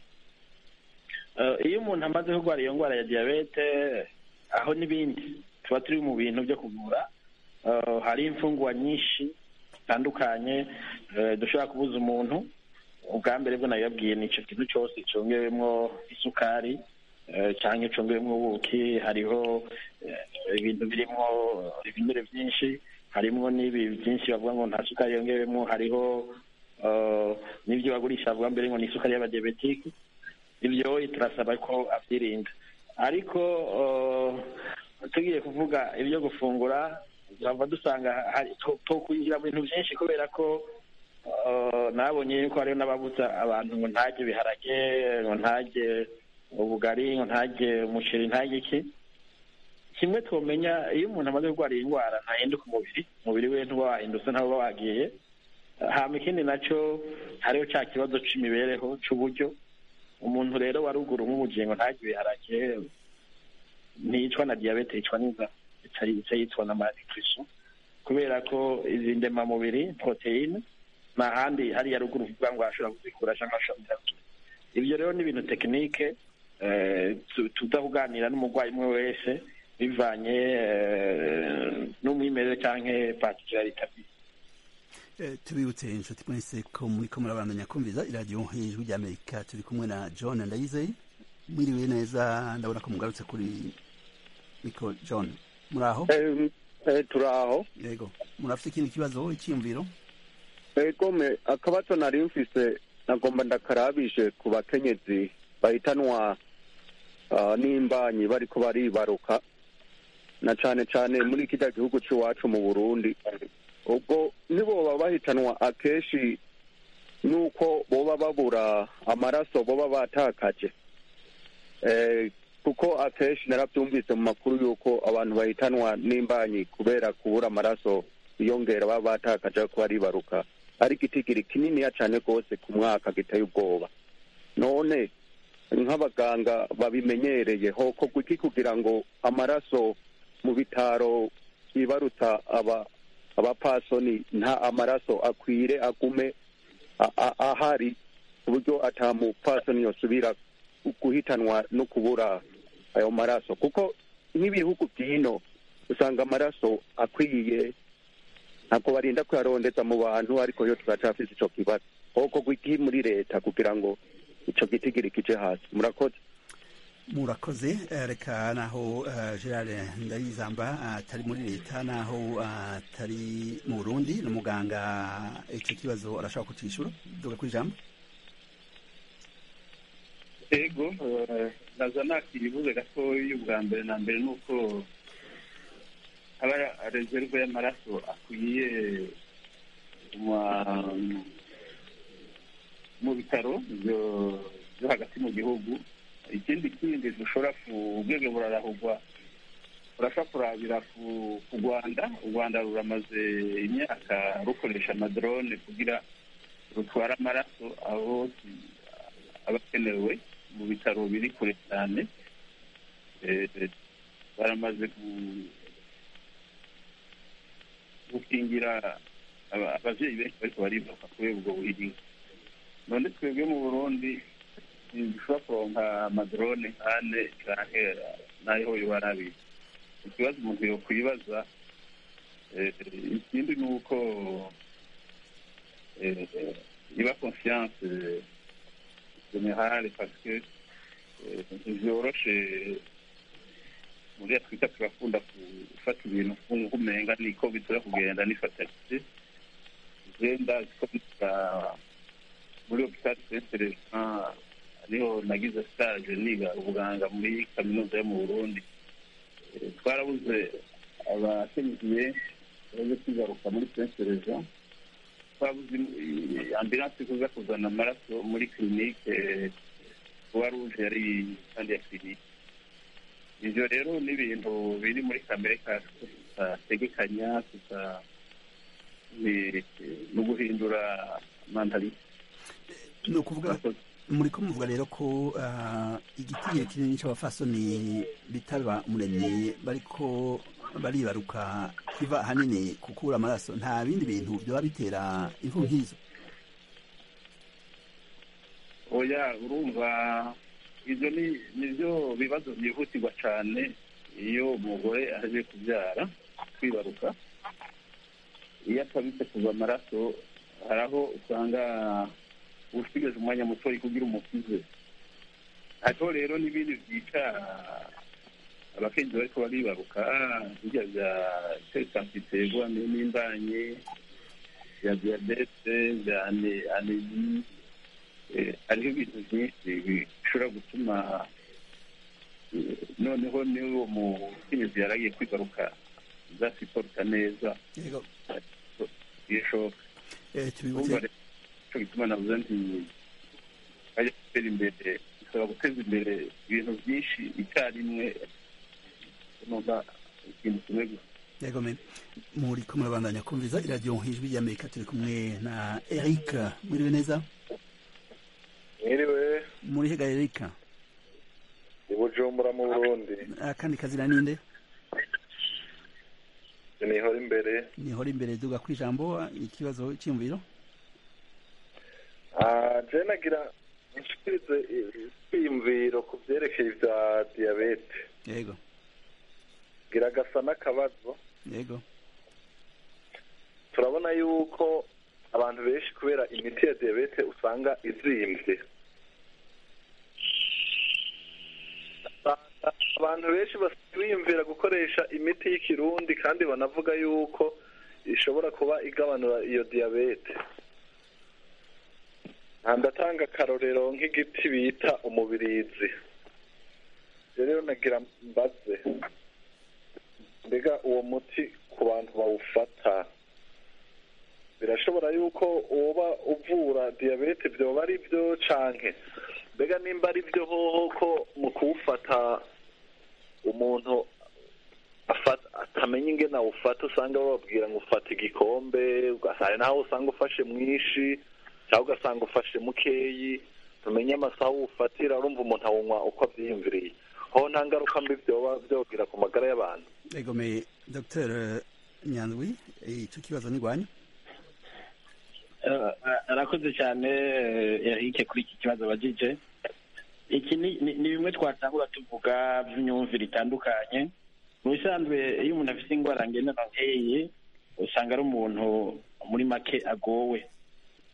Eh, iyo umuntu amaze kurwara iyo ndwara ya diyabete aho n'ibindi tuba turi mu bintu byo kuvura Eh, hari imfungwa nyinshi zitandukanye eh, dushobora kubuza umuntu ubwa mbere bwo nabibabwiye ni icyo kintu cyose cyongewemo isukari eh, cyangwa cyongewemo ubuki hariho eh, ibintu birimo ibinure byinshi harimo n'ibi byinshi bavuga ngo nta sukari yongewemo hariho eh, n'ibyo bagurisha bavuga mbere ngo ni isukari y'abadiyabetike ibyo turasaba ko abyirinda ariko eh, tugiye kuvuga ibyo gufungura turava dusanga hari to- to kwinjira mu bintu byinshi kubera ko eh, nabonye yuko hariho n'ababuza abantu ngo ntajye ibiharage ngo ntajye ubugari ngo ntajye umuceri ntajye iki kimwe twomenya iyo umuntu amaze kurwara iyi ndwara ntahinduka umubiri umubiri we ntuba wahindutse ntawe uba wagiye hama ikindi nacyo hariho cya kibazo c'imibereho c'uburyo umuntu rero wa ruguru nk'ubugingo ntajye ibiharage ntiyicwa na diyabete yicwa n'inzara ica ica yicwa na malnutrition kubera ko izi ndemamubiri poroteyine nta handi hariya ruguru uvuga ngo ashobora kuzikura cyangwa ashobora kuzikura ibyo rero ni ibintu tekinike eh, tu- tuza kuganira n'umurwayi umwe wese bivanye eh, n'umwimerere cyangwa particularité afite
Eh, tubibutse inshuti mwese ko muriko murabandanya kumviza iradiyo ijwi rya amerika turi kumwe na john ndayizeye mwiriwe neza ndabona ko mugarutse kuri mikro john muri aho
turi aho
yego murafite ikindi kibazo icyiyumviro
egome akabazo nari mfise nagomba ndakarabije ku bakenyezi bahitanwa ah, n'imbanyi bariko baribaruka na cane cane muri kirya gihugu c'iwacu mu burundi ubwo niboba bahitanwa akenshi nuko boba babura amaraso boba batakaje eh, kuko akenshi naravyumvise mu makuru yuko abantu bahitanwa n'imbanyi kubera kubura amaraso biyongera baba batakaje ariko baribaruka ari igitigiri kininiya cane rwose ku mwaka giteye ubwoba none nk'abaganga babimenyereye hokorwa iki kugira ngo amaraso mu bitaro yibaruta aba abapasoni nta amaraso akwire agume a- a- ahari ku buryo ata mupasoni yosubira guhitanwa no kubura ayo maraso kuko nk'ibihugu by'ino usanga amaraso akwiye ntabwo barinda kuyarondeza mu bantu ariko yo turacafise ico kibazo hokorwa iki muri leta kugira ngo ico gitigiri kije hasi murakoze
murakoze eh, reka naho eh, gerard ndayizamba atari muri leta naho atari mu burundi ni umuganga icyo kibazo arashaka kucishura duga ku ijambo
ego eh, naza nakiribuze gatoya ubwa mbere na mbere ni uko haba reserve y'amaraso akwiye ma- mu bitaro byo byo hagati mu gihugu ikindi kindi dushobora ku ubwenge burarahugwa urashobora kurabira ku ku rwanda u rwanda ruramaze imyaka rukoresha amadrone kugira rutware amaraso aho aba akenewe mu bitaro biri kure cyane Eh, baramaze ku- gukingira aba- abavyeyi benshi bariko baribaruka kubera ubwo buhiringa none twebwe mu burundi ntidushobora kuronka amadrone nkane canke nayo yoba arabizi ikibazo umuntu yokwibaza eh, ikindi ni uko eh, iba confiance generale parce que eh, ntivyoroshe muri afurika turakunda gufata ibintu nk'umenga niko bitura kugenda nifatanyije genda ko muri hopitali sentere niho nagize stage niga ubuganga muri kaminuza yo mu burundi Eh, twarabuze abakenyezi benshi baje kwigaruka muri sentere jean twabuze eh, ambulanse kuza kuzana amaraso muri kirinike kuba ruje yari kandi ya kirinike ivyo rero ni ibintu biri muri kamere kacu tutategekanya tuta ni ni uguhindura mantalite
ni ukuvuga muri ko muvuga rero ko ah, igitigiri kinini c'abafasoni bitaba umuremyi bariko baribaruka kiva ahanini kukura amaraso nta bindi bintu vyoba bitera imvu nk'izo
oya urumva ivyo ni nivyo bibazo vyihutirwa cane iyo umugore aje kubyara kwibaruka iyo atabitse kuva amaraso hari aho usanga usigaje umwanya mutoya kugira umukize hariho rero n'ibindi byica abakenzi bariko baribaruka birya bya tesansi iterwa n'imbanye bya diyabete bya ane- anemi Eh, hariho ibintu byinshi bishobora gutuma eh, noneho n'uwo mukenyezi yaragiye kwigaruka zasiporuta neza
Yego.
bishoboka
Eh, tubibutse-
Urumva rero ico gituma navuze nti ajya gutera imbere bisaba guteza imbere ibintu byinshi icyarimwe numva ikintu kimwe gusa
yego me muri ko murabandanya kumviza iradiyo ijwi ry'amerika turi kumwe na eric mwiriwe neza
mwiriwe
muri hega eric
i bujumbura mu burundi
akandi kazina ninde
nihora imbere
nihora imbere duga ku ijambo ikibazo cyiyumviro
Ah, je nagira nshikirize ikwiyumviro ku vyerekeye ivya diyabete
yego
gira gasa n'akabazo
yego
turabona yuko abantu benshi kubera imiti ya diyabete usanga izimvye Usanga abantu benshi biyumvira gukoresha imiti y'ikirundi kandi banavuga yuko ishobora kuba igabanura iyo diyabete nta ndatanga akarorero nk'igiti bita umubirizi rero nagira mbaze mbega uwo muti ku bantu bawufata birashobora yuko uba uvura diyabete byoba ari byo canke mbega nimba ari byo hoho ko mu kuwufata umuntu afata atamenya ingene awufata usanga bababwira ngo ufata igikombe ugasanga naho usanga ufashe mwinshi cyangwa ugasanga ufashe mukeyi tumenye amasaha uwufatira urumva umuntu awunywa uko avyiyumviriye ho nta ngaruka mbi vyoba vyogira ku magara y'abantu
yego me dr nyandwi icyo kibazo ni rwanyu
Eh, arakoze cyane eh, Eric kuri iki kibazo abajije iki ni ni- ni bimwe twatangura tuvuga by'imyumvire itandukanye mu bisanzwe iyo umuntu afite indwara ngendanwa nk'iyi usanga ari umuntu muri make agowe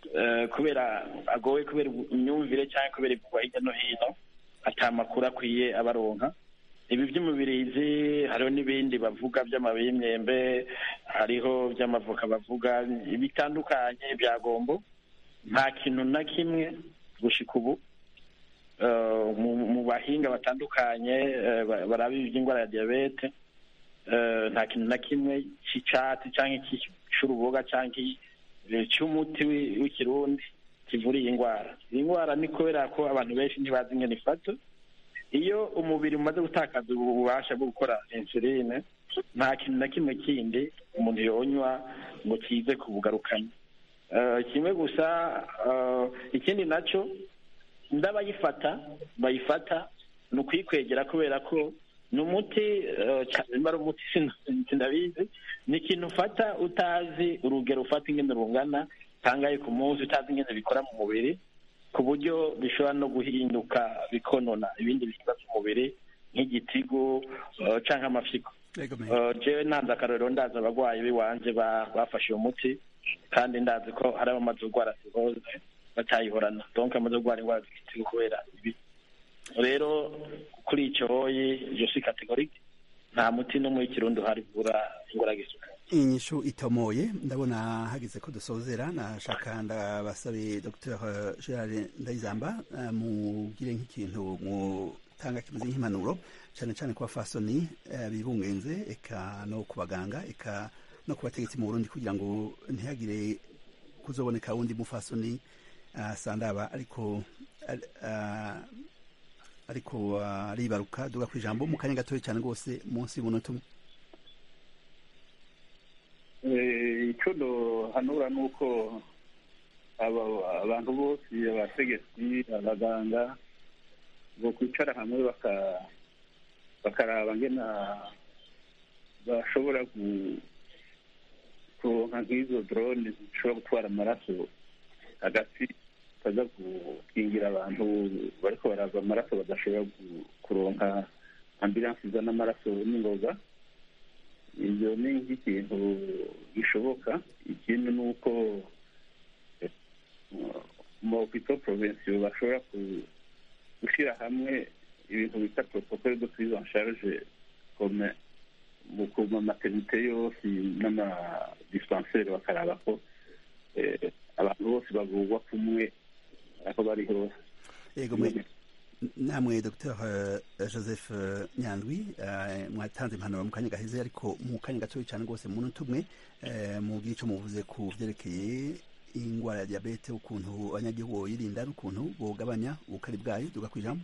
eh, kubera agowe kubera imyumvire cyangwa kubera ivugwa hirya no hino ata makuru akwiye abaronka ibi by'umubirizi hariho n'ibindi bavuga by'amababi y'imyembe hariho by'amavoka bavuga bitandukanye bya gombo nta kintu na kimwe gushika ubu eh, mu- mu bahinga batandukanye eh, ba- baraba iby'indwara ya diyabete eh, nta kintu na kimwe cy'icyatsi cyangwa iki- cy'uruboga cyangwa iki- eh, cy'umuti wi- w'ikirundi kivura iyi ndwara iyi ndwara ni kubera ko abantu benshi ntibazi ingene ifata iyo umubiri umaze gutakaza ububasha bwo gukora insuline nta kintu na kimwe kindi umuntu yonywa ngo kize kubugarukanya Eh, kimwe gusa eh, ikindi nacyo ndabayifata bayifata ni ukuyikwegera kubera ko ni umuti eh, ca- nimba ari umuti sin- sindabizi ni ikintu ufata utazi urugero ufata ingene rungana kangahe ku munsi utazi ingene bikora mu mubiri ku buryo bishobora no guhinduka bikonona ibindi bihimba by'umubiri nk'igitigu eh, canke amafyigo Eh, jewe ntanze akarorero ndazi abarwayi b'iwanje ba- bafashe uwo muti kandi ndazi ko hari abamaze kurwara cirrhose batayihorana donc amaze kurwara indwara z'igitigu kubera ibi rero kuri icyo hoyi je suis catégorique nta muti n'umwe w'ikirundi uhari uvura indwara y'isukari
inyishu itomoye ndabona hageze ko dusozera nashaka ndabasabe dr gerard ndayizamba eh, mugire nk'ikintu mutanga kimeze nk'impanuro cyane cyane ku bafasoni eh, bibungenze eka no ku baganga eka no ku bategetsi mu burundi kugira ngo ntihagire kuzoboneka wundi mufasoni ah, sandaba ariko ar- ah, ariko ah, aribaruka duga ku ijambo mu kanya gatoya cyane rwose munsi y'umunota umwe
Eh, icyo hanura ni uko aba- abantu bose abategetsi abaganga bo kwicara hamwe baka- bakaraba ngena bashobora gu- kuronka nk'izo drone zishobora gutwara amaraso hagati kaza gukingira abantu bariko barava amaraso badashobora gu- kuronka ambulanse izana amaraso n'ingoga ibyo ni nk'ikintu gishoboka ikindi ni uko eh, mu hopito provinciyo bashobora ku- gushyira hamwe ibintu bita protocole de prise en charge comme mu ku ma maternité yose n'amadispensaire bakaraba ko eh, abantu bose bavurwa kumwe aho bari hose
Yego mwe namwe Dr Joseph eh, Nyandwi eh, mwatanze impanuro mu kanya gaheze ariko mu kanya gatoya cyane rwose mu munota umwe eh, mubwire icyo muvuze ku byerekeye ingwara ya diabete ukuntu abanyagihugu boyirinda n'ukuntu bogabanya ubukari bwayo duga ku ijambo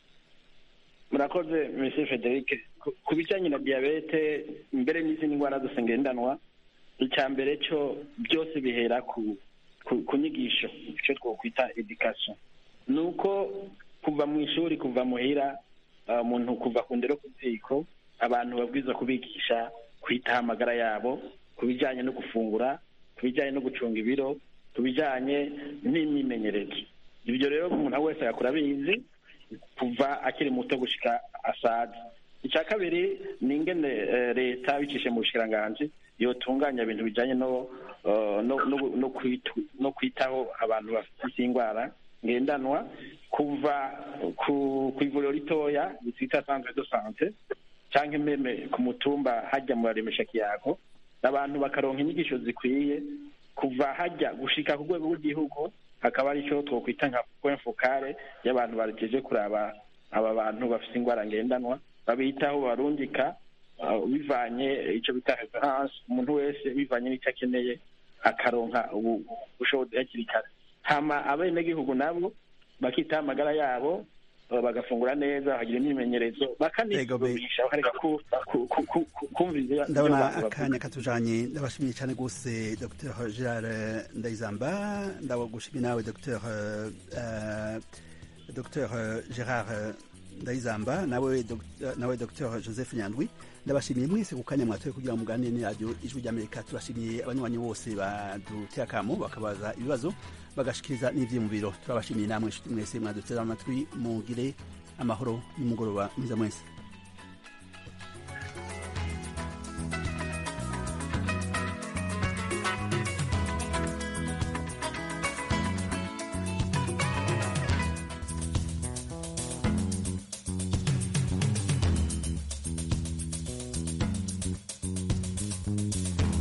murakoze monsieur frederic Ku- ku bijyanye na diyabete mbere n'izindi ndwara zose ngendanwa icya mbere cyo byose bihera ku ku, ku nyigisho icyo twokwita education ni uko kuva mu ishuri kuva muhira uh, umuntu kuva ku ndero ku ziko abantu babwiza kubigisha kwitaho amagara yabo ku bijyanye no gufungura ku bijyanye no gucunga ibiro ku bijyanye n'imyimenyerezo ibyo rero umuntu wese yakura abizi kuva akiri muto gushika asaza icya kabiri ni ingene eh, leta bicishije mu bushikiranganji yotunganya ibintu bijyanye no eh, no no- no kwitu- no kwitaho abantu bafite indwara ngendanwa kuva ku ku ivuriro ritoya bitwita centre de sante cyangwa imeme ku mutumba hajya mu baremesha kiyago abantu bakaronka inyigisho zikwiye kuva hajya gushika ku rwego rw'igihugu hakaba ari cyo twokwita nka point focale y'abantu bagejeje kuraba aba bantu bafite indwara ngendanwa babitaho barungika uh, bivanye icyo bita reference umuntu wese bivanye n'icyo akeneye akaronka ubu- ubushobozi hakiri kare hama abenegihugu nabo bakitaho amagara yabo uh, bagafungura neza bakagira imyimenyerezo bakanisuzumisha bakareka ku- ku- ku- ku- ku- kumviriza ibyo
ndabona
abantu bavuga.
akanya katujanye ndabashimiye cyane rwose dr gerard ndayizamba ndagushimiye nawe dr uh, dr gerard ndayizamba nawe Dr- nawe dr joseph nyandwi ndabashimiye mwese ku kanya mwatoye kugira ngo muganire ni radiyo ijwi ry'amerika turashimiye abanywanyi bose baduteye akamo bakabaza ibibazo bagashikiriza n'ivyiyumviro turabashimiye namwe nshuti mwese mwaduteze amatwi mugire amahoro n'umugoroba mwiza mwese